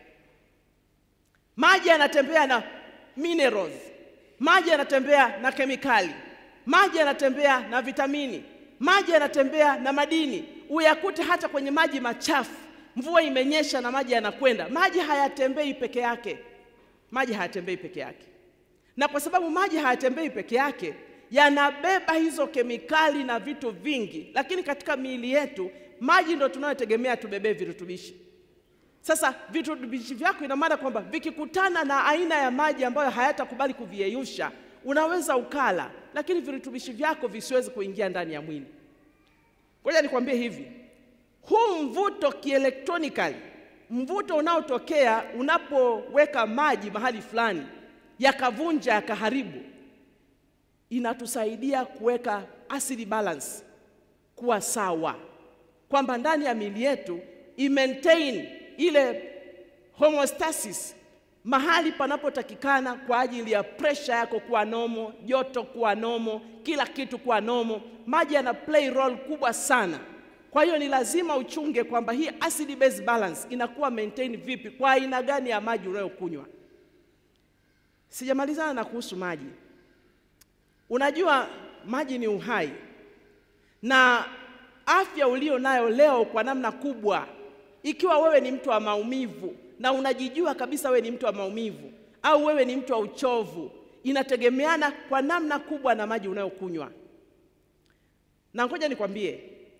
Maji yanatembea na minerals, maji yanatembea na kemikali, maji yanatembea na vitamini, maji yanatembea na madini. Uyakute hata kwenye maji machafu, mvua imenyesha na maji yanakwenda. Maji hayatembei peke yake, maji hayatembei peke yake. Na kwa sababu maji hayatembei peke yake, yanabeba hizo kemikali na vitu vingi, lakini katika miili yetu maji ndio tunayotegemea tubebee virutubishi. Sasa virutubishi vyako, ina maana kwamba vikikutana na aina ya maji ambayo hayatakubali kuviyeyusha, unaweza ukala, lakini virutubishi vyako visiwezi kuingia ndani ya mwili. Ngoja nikwambie hivi, huu mvuto kielektronikali, mvuto unaotokea unapoweka maji mahali fulani yakavunja yakaharibu, inatusaidia kuweka acid balance kuwa sawa, kwamba ndani ya miili yetu i-maintain ile homeostasis mahali panapotakikana kwa ajili ya presha yako kuwa nomo, joto kuwa nomo, kila kitu kuwa nomo. Maji yana play role kubwa sana. Kwa hiyo ni lazima uchunge kwamba hii acid base balance inakuwa maintain vipi kwa aina gani ya maji unayokunywa. Sijamalizana na kuhusu maji. Unajua maji ni uhai, na afya ulio nayo leo kwa namna kubwa ikiwa wewe ni mtu wa maumivu na unajijua kabisa wewe ni mtu wa maumivu au wewe ni mtu wa uchovu, inategemeana kwa namna kubwa na maji unayokunywa. Na ngoja nikwambie,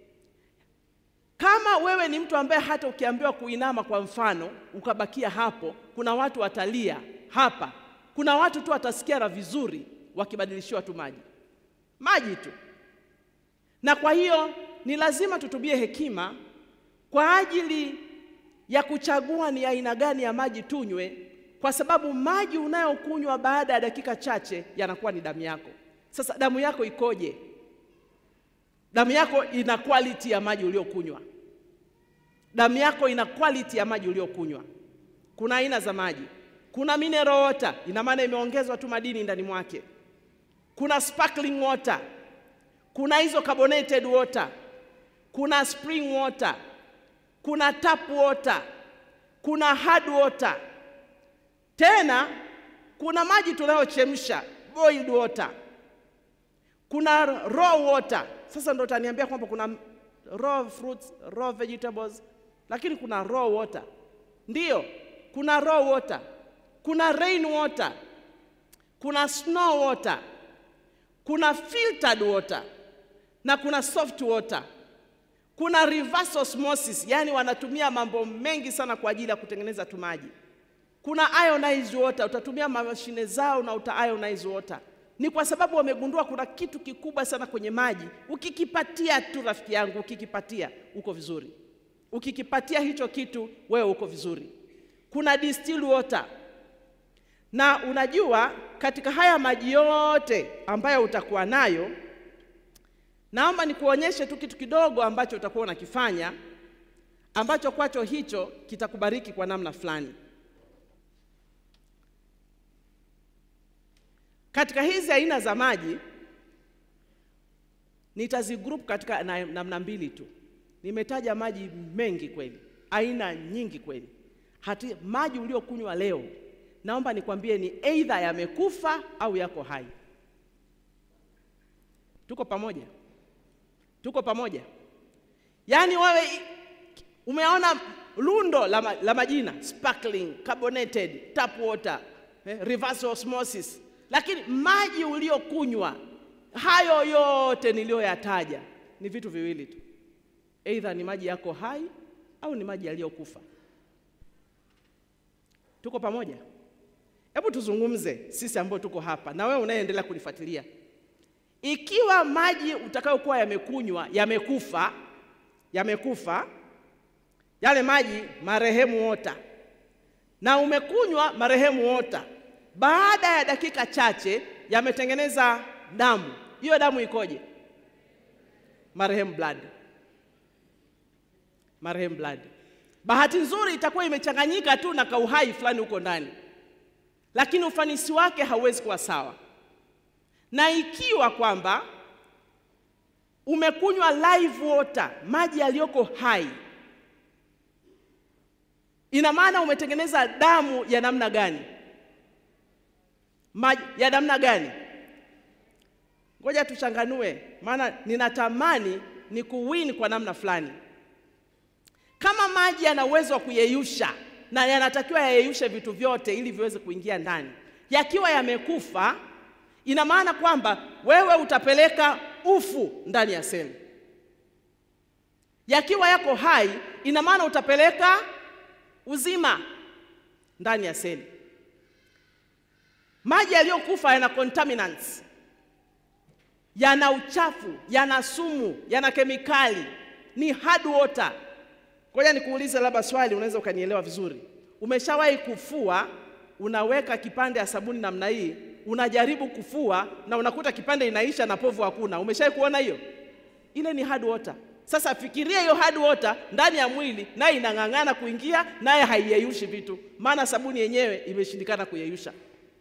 kama wewe ni mtu ambaye hata ukiambiwa kuinama kwa mfano ukabakia hapo, kuna watu watalia hapa, kuna watu tu watasikia na vizuri wakibadilishiwa tu maji, maji tu. Na kwa hiyo ni lazima tutumie hekima kwa ajili ya kuchagua ni aina gani ya maji tunywe, kwa sababu maji unayokunywa baada ya dakika chache yanakuwa ni damu yako. Sasa damu yako ikoje? Damu yako ina quality ya maji uliokunywa. Damu yako ina quality ya maji uliokunywa. Kuna aina za maji, kuna mineral water, ina maana imeongezwa tu madini ndani mwake. Kuna sparkling water, kuna hizo carbonated water, kuna spring water kuna tap water, kuna hard water, tena kuna maji tunayochemsha boiled water. kuna raw water. Sasa ndo utaniambia kwamba kuna raw fruits, raw vegetables, lakini kuna raw water. Ndiyo, kuna raw water, kuna rain water, kuna snow water, kuna filtered water na kuna soft water. Kuna reverse osmosis, yani wanatumia mambo mengi sana kwa ajili ya kutengeneza tu maji. Kuna ionized water, utatumia mashine zao na uta ionize water. Ni kwa sababu wamegundua kuna kitu kikubwa sana kwenye maji. Ukikipatia tu, rafiki yangu, ukikipatia uko vizuri. Ukikipatia hicho kitu, wewe uko vizuri. Kuna distilled water, na unajua katika haya maji yote ambayo utakuwa nayo Naomba nikuonyeshe tu kitu kidogo ambacho utakuwa unakifanya ambacho kwacho hicho kitakubariki kwa namna fulani. Katika hizi aina za maji nitazigroup katika na- namna mbili tu. Nimetaja maji mengi kweli, aina nyingi kweli. Hati maji uliokunywa leo, naomba nikwambie ni either yamekufa au yako hai. Tuko pamoja? Tuko pamoja? Yaani wewe i- umeona lundo la, ma, la majina sparkling, carbonated, tap water, eh, reverse osmosis, lakini maji uliokunywa hayo yote niliyoyataja ni vitu viwili tu, either ni maji yako hai au ni maji yaliyokufa. Tuko pamoja? Hebu tuzungumze sisi ambao tuko hapa na wewe unayeendelea kulifuatilia. Ikiwa maji utakayokuwa yamekunywa yamekufa, yamekufa yale maji marehemu wota, na umekunywa marehemu wota, baada ya dakika chache yametengeneza damu. Hiyo damu ikoje? Marehemu blood, marehemu blood. Bahati nzuri itakuwa imechanganyika tu na kauhai fulani huko ndani, lakini ufanisi wake hauwezi kuwa sawa na ikiwa kwamba umekunywa live water, maji yaliyoko hai, ina maana umetengeneza damu ya namna gani? Maji ya namna gani? Ngoja tuchanganue, maana ninatamani ni kuwin kwa namna fulani. Kama maji yana uwezo wa kuyeyusha na yanatakiwa yayeyushe vitu vyote ili viweze kuingia ndani, yakiwa yamekufa ina maana kwamba wewe utapeleka ufu ndani ya seli. Yakiwa yako hai, ina maana utapeleka uzima ndani ya seli. Maji yaliyokufa yana contaminants, yana uchafu, yana sumu, yana kemikali, ni hard water. Ngoja nikuulize labda swali, unaweza ukanielewa vizuri. Umeshawahi kufua, unaweka kipande ya sabuni namna hii unajaribu kufua na unakuta kipande inaisha na povu hakuna. Umeshawahi kuona hiyo? Ile ni hard water. Sasa fikiria hiyo hard water ndani ya mwili, naye inang'ang'ana kuingia, naye haiyeyushi vitu, maana sabuni yenyewe imeshindikana kuyeyusha.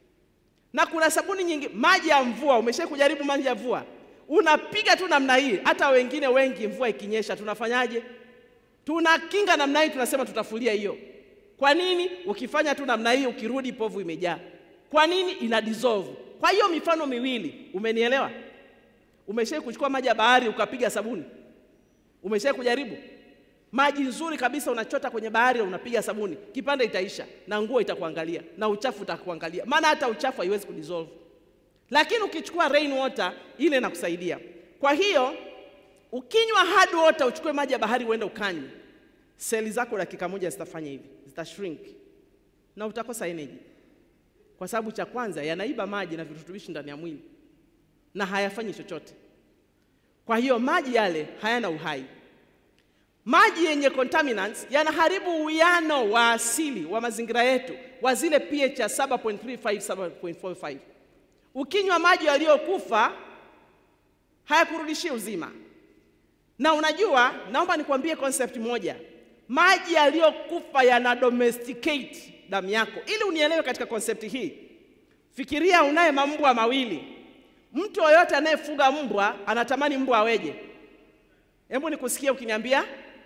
Na kuna sabuni nyingi, maji ya mvua. Umeshawahi kujaribu maji ya mvua? Unapiga tu namna hii. Hata wengine wengi, mvua ikinyesha, tunafanyaje? Tunakinga namna hii, tunasema tutafulia hiyo. Kwa nini? Ukifanya tu namna hii, ukirudi povu imejaa. Kwa nini? Ina dissolve. Kwa hiyo mifano miwili, umenielewa? Umeshawahi kuchukua maji ya bahari ukapiga sabuni? Umeshawahi kujaribu? Maji nzuri kabisa unachota kwenye bahari unapiga sabuni, kipande itaisha na nguo itakuangalia na uchafu utakuangalia, maana hata uchafu haiwezi kudissolve. Lakini ukichukua rain water ile inakusaidia. Kwa hiyo ukinywa hard water, uchukue maji ya bahari uende ukanywe, seli zako dakika moja zitafanya hivi, zitashrink na utakosa energy kwa sababu cha kwanza yanaiba maji na virutubishi ndani ya mwili na hayafanyi chochote. Kwa hiyo maji yale hayana uhai. Maji yenye contaminants yanaharibu uwiano wa asili wa mazingira yetu wa zile pH ya 7.35 7.45. Ukinywa maji yaliyokufa hayakurudishi uzima. Na unajua, naomba nikwambie concept moja, maji yaliyokufa yana domesticate damu yako. Ili unielewe katika konsepti hii, fikiria unaye mambwa mawili. Mtu yoyote anayefuga mbwa anatamani mbwa aweje? Hebu nikusikie ukiniambia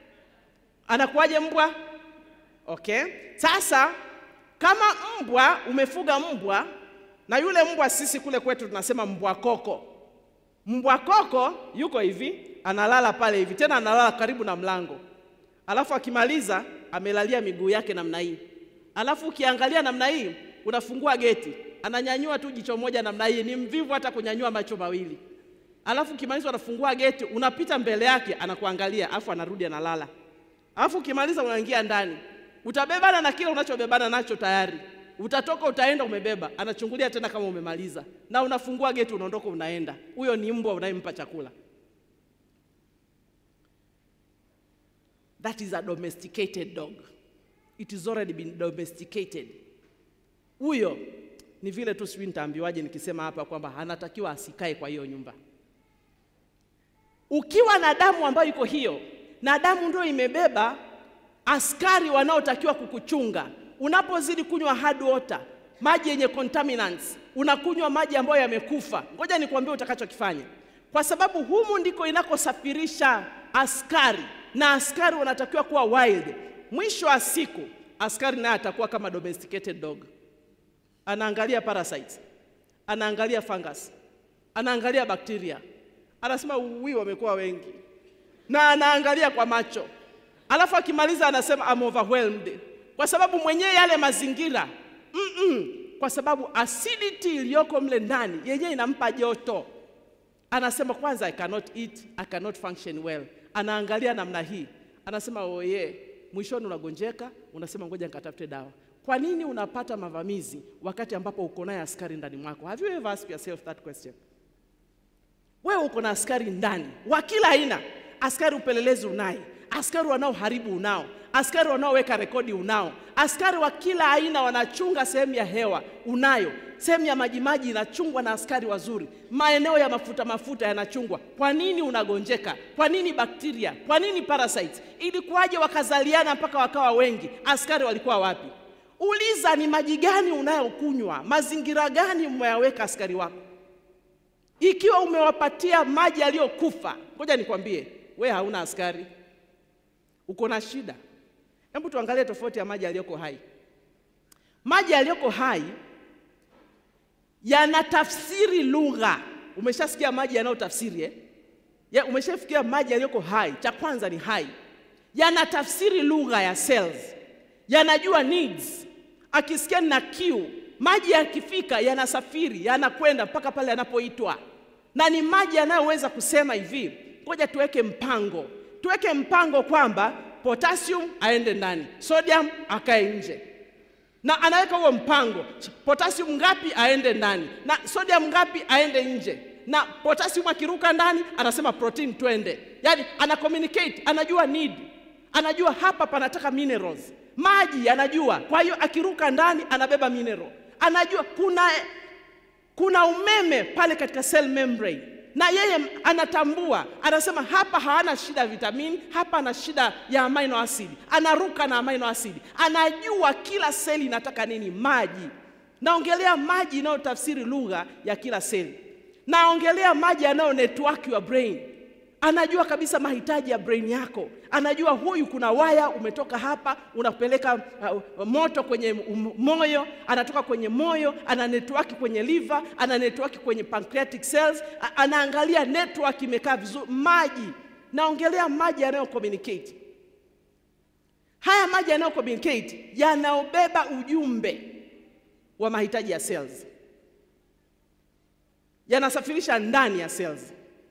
anakuwaje mbwa? Okay, sasa kama mbwa umefuga mbwa na yule mbwa, sisi kule kwetu tunasema mbwa koko. Mbwa koko yuko hivi, analala pale hivi, tena analala karibu na mlango, alafu akimaliza amelalia miguu yake namna hii, alafu ukiangalia namna hii, unafungua geti, ananyanyua tu jicho moja namna hii, ni mvivu hata kunyanyua macho mawili. Alafu ukimaliza unafungua geti, unapita mbele yake, anakuangalia, alafu anarudi analala. Alafu ukimaliza unaingia ndani, utabebana na kile unachobebana nacho tayari, utatoka utaenda umebeba, anachungulia tena kama umemaliza, na unafungua geti, unaondoka unaenda. Huyo ni mbwa unayempa chakula. That is a domesticated dog. It is already been domesticated. Huyo ni vile tu, sijui nitaambiwaje nikisema hapa kwamba anatakiwa asikae kwa hiyo nyumba. Ukiwa na damu ambayo iko hiyo, na damu ndio imebeba askari wanaotakiwa kukuchunga. Unapozidi kunywa hard water, maji yenye contaminants, unakunywa maji ambayo yamekufa. Ngoja nikwambie utakachokifanya, kwa sababu humu ndiko inakosafirisha askari, na askari wanatakiwa kuwa wild. Mwisho wa siku, askari naye atakuwa kama domesticated dog, anaangalia parasites, anaangalia fungus, anaangalia bakteria, anasema uwi wamekuwa wengi, na anaangalia kwa macho alafu akimaliza anasema I'm overwhelmed, kwa sababu mwenyewe yale mazingira mm -mm, kwa sababu acidity iliyoko mle ndani yenyewe inampa joto. Anasema kwanza, I cannot eat, I cannot function well. Anaangalia namna hii, anasema oye, mwishoni unagonjeka, unasema ngoja nikatafute dawa. Kwa nini unapata mavamizi wakati ambapo uko naye askari ndani mwako? Have you ever asked yourself that question? Wewe uko na askari ndani wa kila aina, askari upelelezi unaye askari wanaoharibu unao, askari wanaoweka rekodi unao, askari wa kila aina wanachunga sehemu ya hewa unayo, sehemu ya majimaji inachungwa na askari wazuri, maeneo ya mafuta mafuta yanachungwa. Kwa nini unagonjeka? Kwa nini bakteria? Kwa nini parasites? Ilikuwaje wakazaliana mpaka wakawa wengi? Askari walikuwa wapi? Uliza, ni maji gani unayokunywa? Mazingira gani umeyaweka askari wako? Ikiwa umewapatia maji yaliyokufa, ngoja nikwambie, we hauna askari uko na shida. Hebu tuangalie tofauti ya maji yaliyoko hai. Maji yaliyoko hai yanatafsiri lugha. Umeshasikia maji yanayotafsiri eh? Ya, umeshafikia maji yaliyoko hai. Cha kwanza ni hai, yanatafsiri lugha ya cells, yanajua needs. Akisikia na kiu, maji yakifika yanasafiri, yanakwenda mpaka pale yanapoitwa, na ni maji yanayoweza kusema hivi, ngoja tuweke mpango tuweke mpango kwamba potassium aende ndani, sodium akae nje, na anaweka huo mpango, potassium ngapi aende ndani na sodium ngapi aende nje, na potassium akiruka ndani anasema protein twende. Yani ana communicate, anajua need, anajua hapa panataka minerals, maji anajua. Kwa hiyo akiruka ndani anabeba mineral, anajua kuna, kuna umeme pale katika cell membrane na yeye anatambua, anasema hapa hana shida ya vitamini, hapa ana shida ya amino acid, anaruka na amino acid, anajua kila seli inataka nini. Maji, naongelea maji inayotafsiri lugha ya kila seli, naongelea maji yanayo network your brain. Anajua kabisa mahitaji ya brain yako, anajua huyu, kuna waya umetoka hapa unapeleka uh, moto kwenye moyo, anatoka kwenye moyo, ana network kwenye liver, ana network kwenye pancreatic cells, anaangalia network imekaa vizuri. Maji, naongelea maji yanayo communicate. Haya maji yanayo communicate yanaobeba ujumbe wa mahitaji ya cells, yanasafirisha ndani ya cells.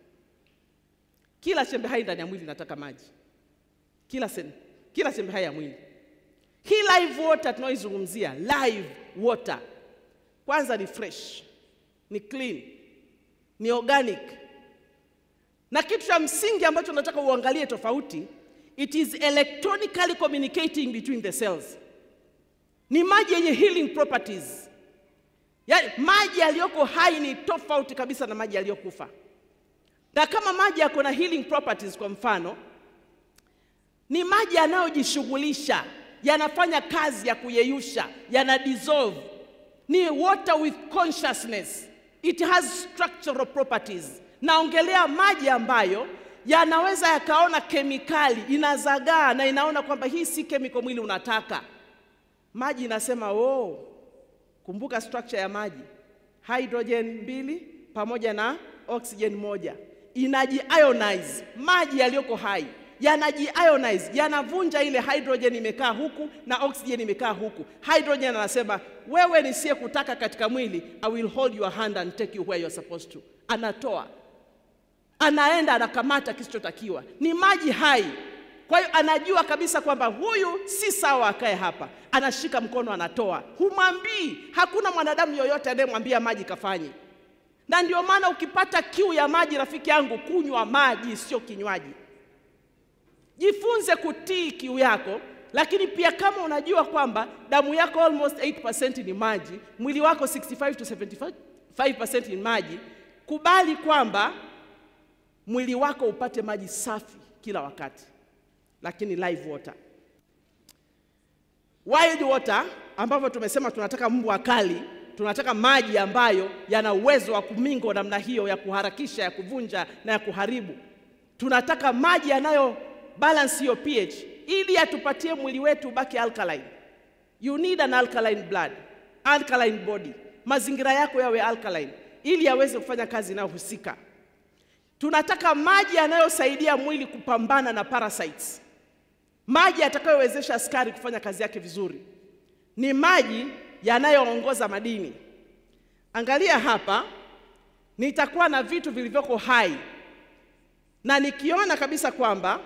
Kila chembe hai ndani ya mwili inataka maji, kila sen, kila chembe hai ya mwili. Hii live water tunaoizungumzia, live water, kwanza ni fresh, ni clean, ni organic, na kitu cha msingi ambacho nataka uangalie tofauti, it is electronically communicating between the cells. Ni maji yenye healing properties, yaani maji yaliyoko hai ni tofauti kabisa na maji yaliyokufa na kama maji yako na healing properties, kwa mfano, ni maji yanayojishughulisha, yanafanya kazi ya kuyeyusha, yana dissolve, ni water with consciousness, it has structural properties. Naongelea maji ambayo yanaweza yakaona kemikali, inazagaa na inaona kwamba hii si chemical mwili unataka. Maji inasema oh, kumbuka structure ya maji, hydrogen mbili pamoja na oxygen moja, inajiionize. Maji yaliyoko hai yanajiionize, yanavunja ile hydrogen imekaa huku na oxygen imekaa huku. Hydrogen anasema wewe nisiye kutaka katika mwili, I will hold your hand and take you where you are supposed to. Anatoa, anaenda anakamata kisichotakiwa, ni maji hai. Kwa hiyo anajua kabisa kwamba huyu si sawa akae hapa, anashika mkono, anatoa. Humwambii, hakuna mwanadamu yoyote anayemwambia maji kafanye. Na ndio maana ukipata kiu ya maji, rafiki yangu, kunywa maji, sio kinywaji. Jifunze kutii kiu yako, lakini pia kama unajua kwamba damu yako almost 8% ni maji, mwili wako 65 to 75% ni maji, kubali kwamba mwili wako upate maji safi kila wakati, lakini live water. Wild water ambavyo tumesema tunataka mbwa kali, tunataka maji ambayo yana uwezo wa kumingo namna hiyo ya kuharakisha, ya kuvunja na ya kuharibu. Tunataka maji yanayo balance hiyo pH ili atupatie mwili wetu ubaki alkaline. You need an alkaline blood, alkaline body. Mazingira yako yawe alkaline ili yaweze kufanya kazi inayohusika. Tunataka maji yanayosaidia mwili kupambana na parasites, maji yatakayowezesha askari kufanya kazi yake vizuri, ni maji yanayoongoza madini. Angalia hapa, nitakuwa na vitu vilivyoko hai na nikiona kabisa kwamba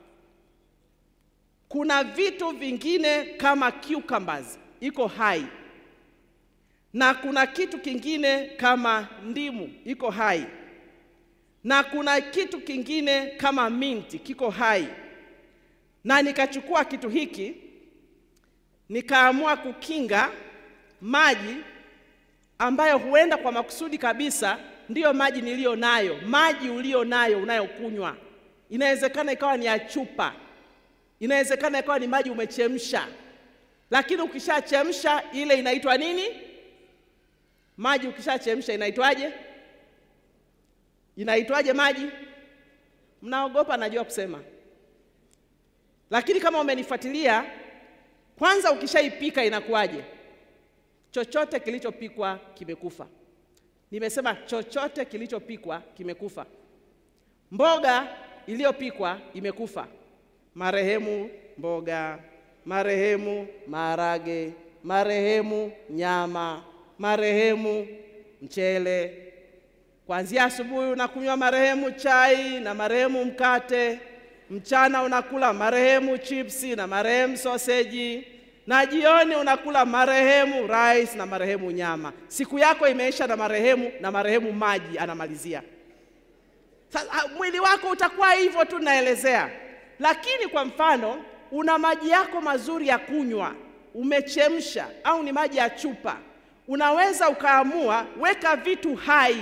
kuna vitu vingine kama cucumbers iko hai na kuna kitu kingine kama ndimu iko hai na kuna kitu kingine kama minti kiko hai, na nikachukua kitu hiki nikaamua kukinga maji ambayo huenda kwa makusudi kabisa ndiyo maji niliyo nayo, maji ulio nayo unayokunywa. Inawezekana ikawa ni ya chupa, inawezekana ikawa ni maji umechemsha, lakini ukishachemsha ile inaitwa nini? Maji ukishachemsha inaitwaje? Inaitwaje maji? Mnaogopa, najua kusema, lakini kama umenifuatilia, kwanza ukishaipika inakuwaje? Chochote kilichopikwa kimekufa. Nimesema chochote kilichopikwa kimekufa. Mboga iliyopikwa imekufa, marehemu mboga, marehemu maharage, marehemu nyama, marehemu mchele. Kuanzia asubuhi unakunywa marehemu chai na marehemu mkate, mchana unakula marehemu chipsi na marehemu soseji, na jioni unakula marehemu rice na marehemu nyama. Siku yako imeisha na marehemu na marehemu maji anamalizia. Sasa mwili wako utakuwa hivyo tu, naelezea. Lakini kwa mfano, una maji yako mazuri ya kunywa, umechemsha au ni maji ya chupa, unaweza ukaamua weka vitu hai.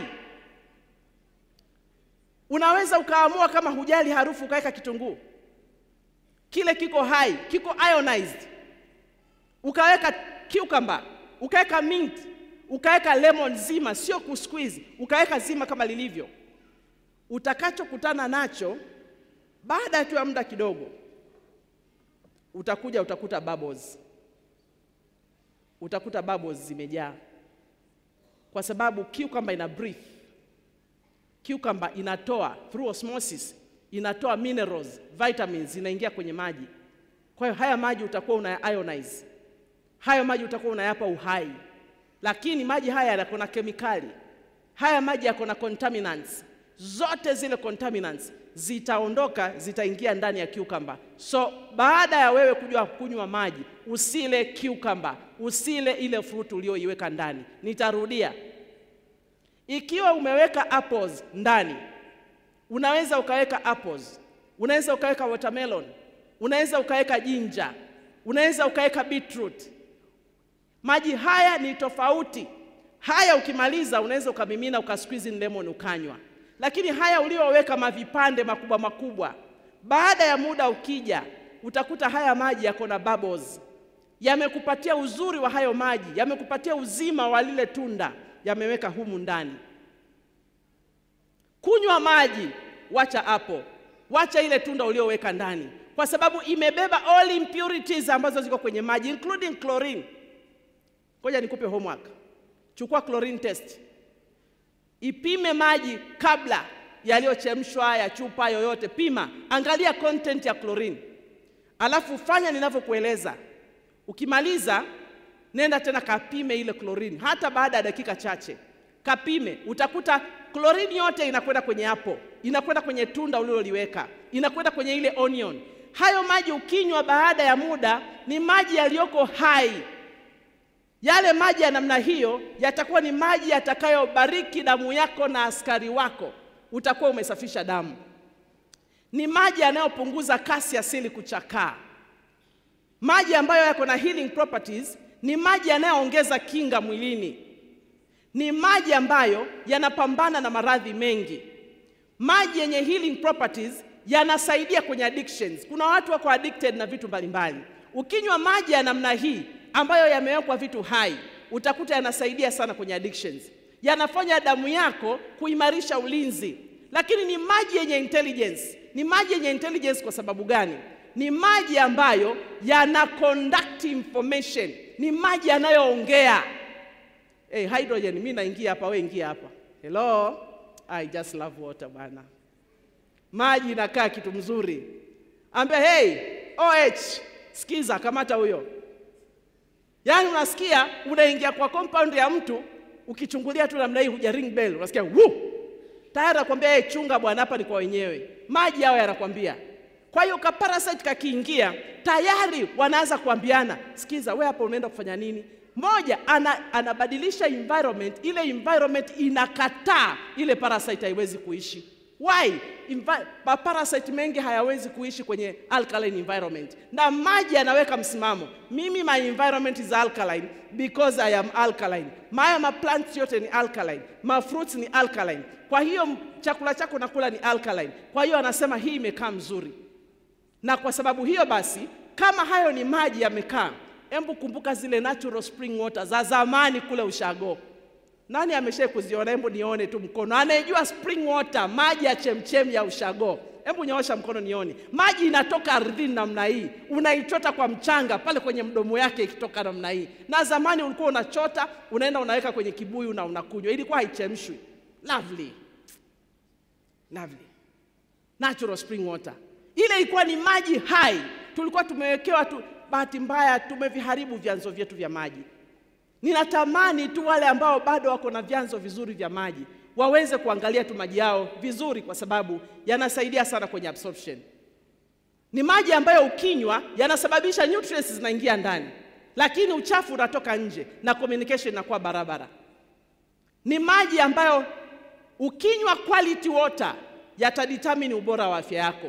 Unaweza ukaamua kama hujali harufu, ukaweka kitunguu, kile kiko hai, kiko ionized, ukaweka cucumber, ukaweka mint, ukaweka lemon zima, sio kusqueeze, ukaweka zima kama lilivyo. Utakachokutana nacho baada tu ya muda kidogo, utakuja utakuta bubbles, utakuta bubbles zimejaa, kwa sababu cucumber ina breathe. Cucumber inatoa through osmosis, inatoa minerals, vitamins zinaingia kwenye maji. Kwa hiyo haya maji utakuwa una ionize, hayo maji utakuwa unayapa uhai, lakini maji haya yako na kemikali, haya maji yako na contaminants zote zile contaminants zitaondoka, zitaingia ndani ya cucumber. So baada ya wewe kujua kunywa maji, usile cucumber, usile ile fruit uliyoiweka ndani. Nitarudia, ikiwa umeweka apples ndani, unaweza ukaweka apples, unaweza ukaweka watermelon, unaweza ukaweka ginger, unaweza ukaweka beetroot. Maji haya ni tofauti. Haya ukimaliza, unaweza ukamimina ukasqueeze in lemon ukanywa lakini haya ulioweka mavipande makubwa makubwa, baada ya muda ukija, utakuta haya maji yako na bubbles, yamekupatia uzuri wa hayo maji, yamekupatia uzima wa lile tunda, yameweka humu ndani. Kunywa maji, wacha hapo, wacha ile tunda ulioweka ndani, kwa sababu imebeba all impurities ambazo ziko kwenye maji including chlorine. Ngoja nikupe homework, chukua chlorine test ipime maji kabla yaliyochemshwa ya chupa yoyote, pima, angalia content ya chlorine, alafu fanya ninavyokueleza. Ukimaliza nenda tena kapime ile chlorine, hata baada ya dakika chache kapime, utakuta chlorine yote inakwenda kwenye hapo, inakwenda kwenye tunda uliloliweka, inakwenda kwenye ile onion. Hayo maji ukinywa baada ya muda ni maji yaliyoko hai. Yale maji ya namna hiyo yatakuwa ni maji yatakayobariki damu yako na askari wako, utakuwa umesafisha damu. Ni maji yanayopunguza kasi ya seli kuchakaa. Maji ambayo yako na healing properties ni maji yanayoongeza kinga mwilini. Ni maji ambayo yanapambana na maradhi mengi. Maji yenye healing properties yanasaidia kwenye addictions. Kuna watu wako addicted na vitu mbalimbali. Ukinywa maji ya namna hii ambayo yamewekwa vitu hai, utakuta yanasaidia sana kwenye addictions. Yanafanya damu yako kuimarisha ulinzi. Lakini ni maji yenye intelligence. Ni maji yenye intelligence kwa sababu gani? Ni maji ambayo yana conduct information. Ni maji yanayoongea. Hey, hydrogen, mimi naingia hapa, wewe ingia hapa. Hello? I just love water bwana. Maji inakaa kitu mzuri. Ambia hey, OH, sikiza, kamata huyo. Yaani unasikia unaingia kwa compound ya mtu ukichungulia tu namna hii huja ring bell, unasikia wuu. Tayari nakwambia hey, chunga bwana, hapa ni kwa wenyewe. Maji hao yanakwambia. Kwa hiyo ka parasite kakiingia, tayari wanaanza kuambiana, sikiza, we hapa unaenda kufanya nini? Moja ana, anabadilisha environment, ile environment inakataa ile parasite haiwezi kuishi. Why? Invi parasite mengi hayawezi kuishi kwenye alkaline environment, na maji yanaweka msimamo. Mimi my environment is alkaline because I am alkaline. Maya ma plants yote ni alkaline, ma fruits ni alkaline. Kwa hiyo chakula chako nakula ni alkaline. Kwa hiyo anasema hii imekaa mzuri, na kwa sababu hiyo basi, kama hayo ni maji yamekaa, hebu kumbuka zile natural spring water za zamani kule ushago. Nani amesha kuziona? Hebu nione tu mkono. Anayejua spring water, maji ya chemchem ya ushago, hebu nyoosha mkono nione. Maji inatoka ardhini namna hii, unaichota kwa mchanga pale kwenye mdomo yake ikitoka namna hii. Na zamani ulikuwa unachota, unaenda unaweka kwenye kibuyu na unakunywa, ilikuwa haichemshwi. Lovely, lovely natural spring water. Ile ilikuwa ni maji hai, tulikuwa tumewekewa tu. Bahati mbaya tumeviharibu vyanzo vyetu vya maji. Ninatamani tu wale ambao bado wako na vyanzo vizuri vya maji waweze kuangalia tu maji yao vizuri, kwa sababu yanasaidia sana kwenye absorption. Ni maji ambayo ukinywa yanasababisha nutrients zinaingia ndani, lakini uchafu unatoka nje na communication inakuwa barabara. Ni maji ambayo ukinywa quality water yatadetermine ubora wa afya yako.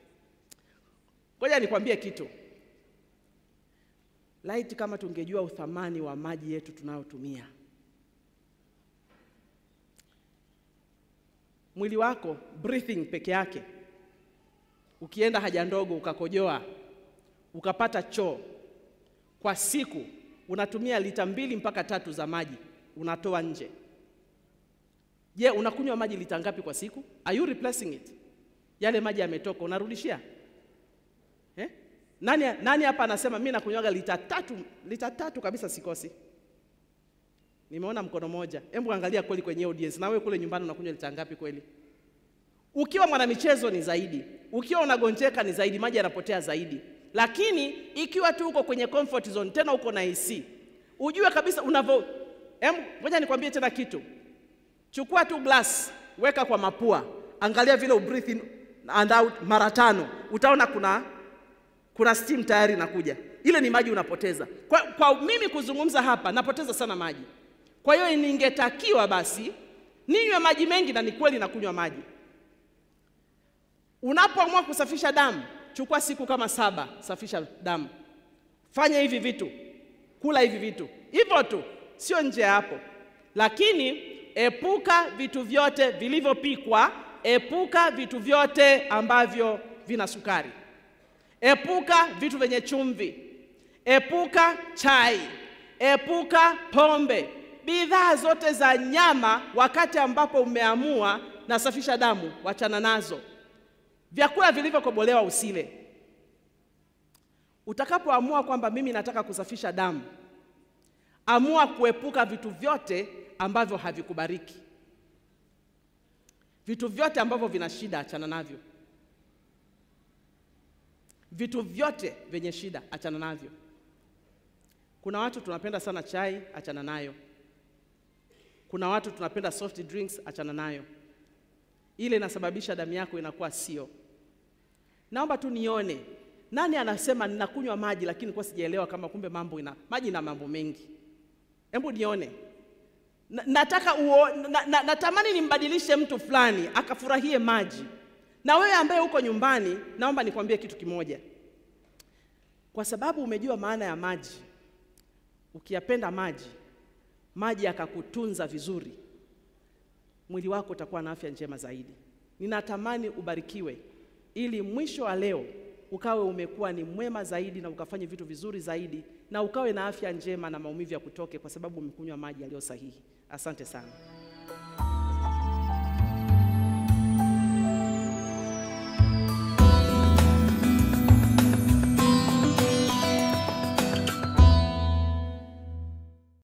Ngoja nikwambie kitu. Laiti kama tungejua uthamani wa maji yetu tunayotumia. Mwili wako breathing peke yake, ukienda haja ndogo ukakojoa ukapata choo, kwa siku unatumia lita mbili mpaka tatu za maji unatoa nje. Je, unakunywa maji lita ngapi kwa siku? Are you replacing it? Yale maji yametoka unarudishia eh? Nani, nani hapa anasema mimi nakunywaga lita tatu, lita tatu kabisa sikosi? Nimeona mkono moja. Hebu angalia kweli kwenye audience, na wewe kule nyumbani unakunywa lita ngapi kweli? Ukiwa mwanamichezo ni zaidi, ukiwa unagonjeka ni zaidi, maji yanapotea zaidi. Lakini ikiwa tu uko kwenye comfort zone, tena uko na AC, ujue kabisa unavyo. Hem, ngoja nikwambie tena kitu. Chukua tu glass, weka kwa mapua, angalia vile ubreathe in and out mara tano, utaona kuna kuna steam tayari inakuja. Ile ni maji unapoteza. Kwa, kwa mimi kuzungumza hapa napoteza sana maji. Kwa hiyo ningetakiwa basi ninywe maji mengi, na ni kweli nakunywa maji. Unapoamua kusafisha damu, chukua siku kama saba, safisha damu, fanya hivi vitu, kula hivi vitu, hivyo tu, sio nje ya hapo. Lakini epuka vitu vyote vilivyopikwa, epuka vitu vyote ambavyo vina sukari Epuka vitu vyenye chumvi, epuka chai, epuka pombe, bidhaa zote za nyama. Wakati ambapo umeamua nasafisha damu, wachana nazo. Vyakula vilivyokobolewa usile. Utakapoamua kwamba mimi nataka kusafisha damu, amua kuepuka vitu vyote ambavyo havikubariki. Vitu vyote ambavyo vina shida achana navyo. Vitu vyote vyenye shida achana navyo. Kuna watu tunapenda sana chai, achana nayo. Kuna watu tunapenda soft drinks, achana nayo. Ile inasababisha damu yako inakuwa sio. Naomba tu nione nani anasema ninakunywa maji lakini kwa sijaelewa kama kumbe mambo ina maji ina mambo mengi. Hebu nione. Na, nataka uo, na, na, natamani nimbadilishe mtu fulani akafurahie maji. Na wewe ambaye uko nyumbani, naomba nikwambie kitu kimoja. Kwa sababu umejua maana ya maji, ukiyapenda maji, maji yakakutunza vizuri, mwili wako utakuwa na afya njema zaidi. Ninatamani ubarikiwe ili mwisho wa leo ukawe umekuwa ni mwema zaidi na ukafanye vitu vizuri zaidi na ukawe na afya njema na maumivu ya kutoke kwa sababu umekunywa maji yaliyo sahihi. Asante sana.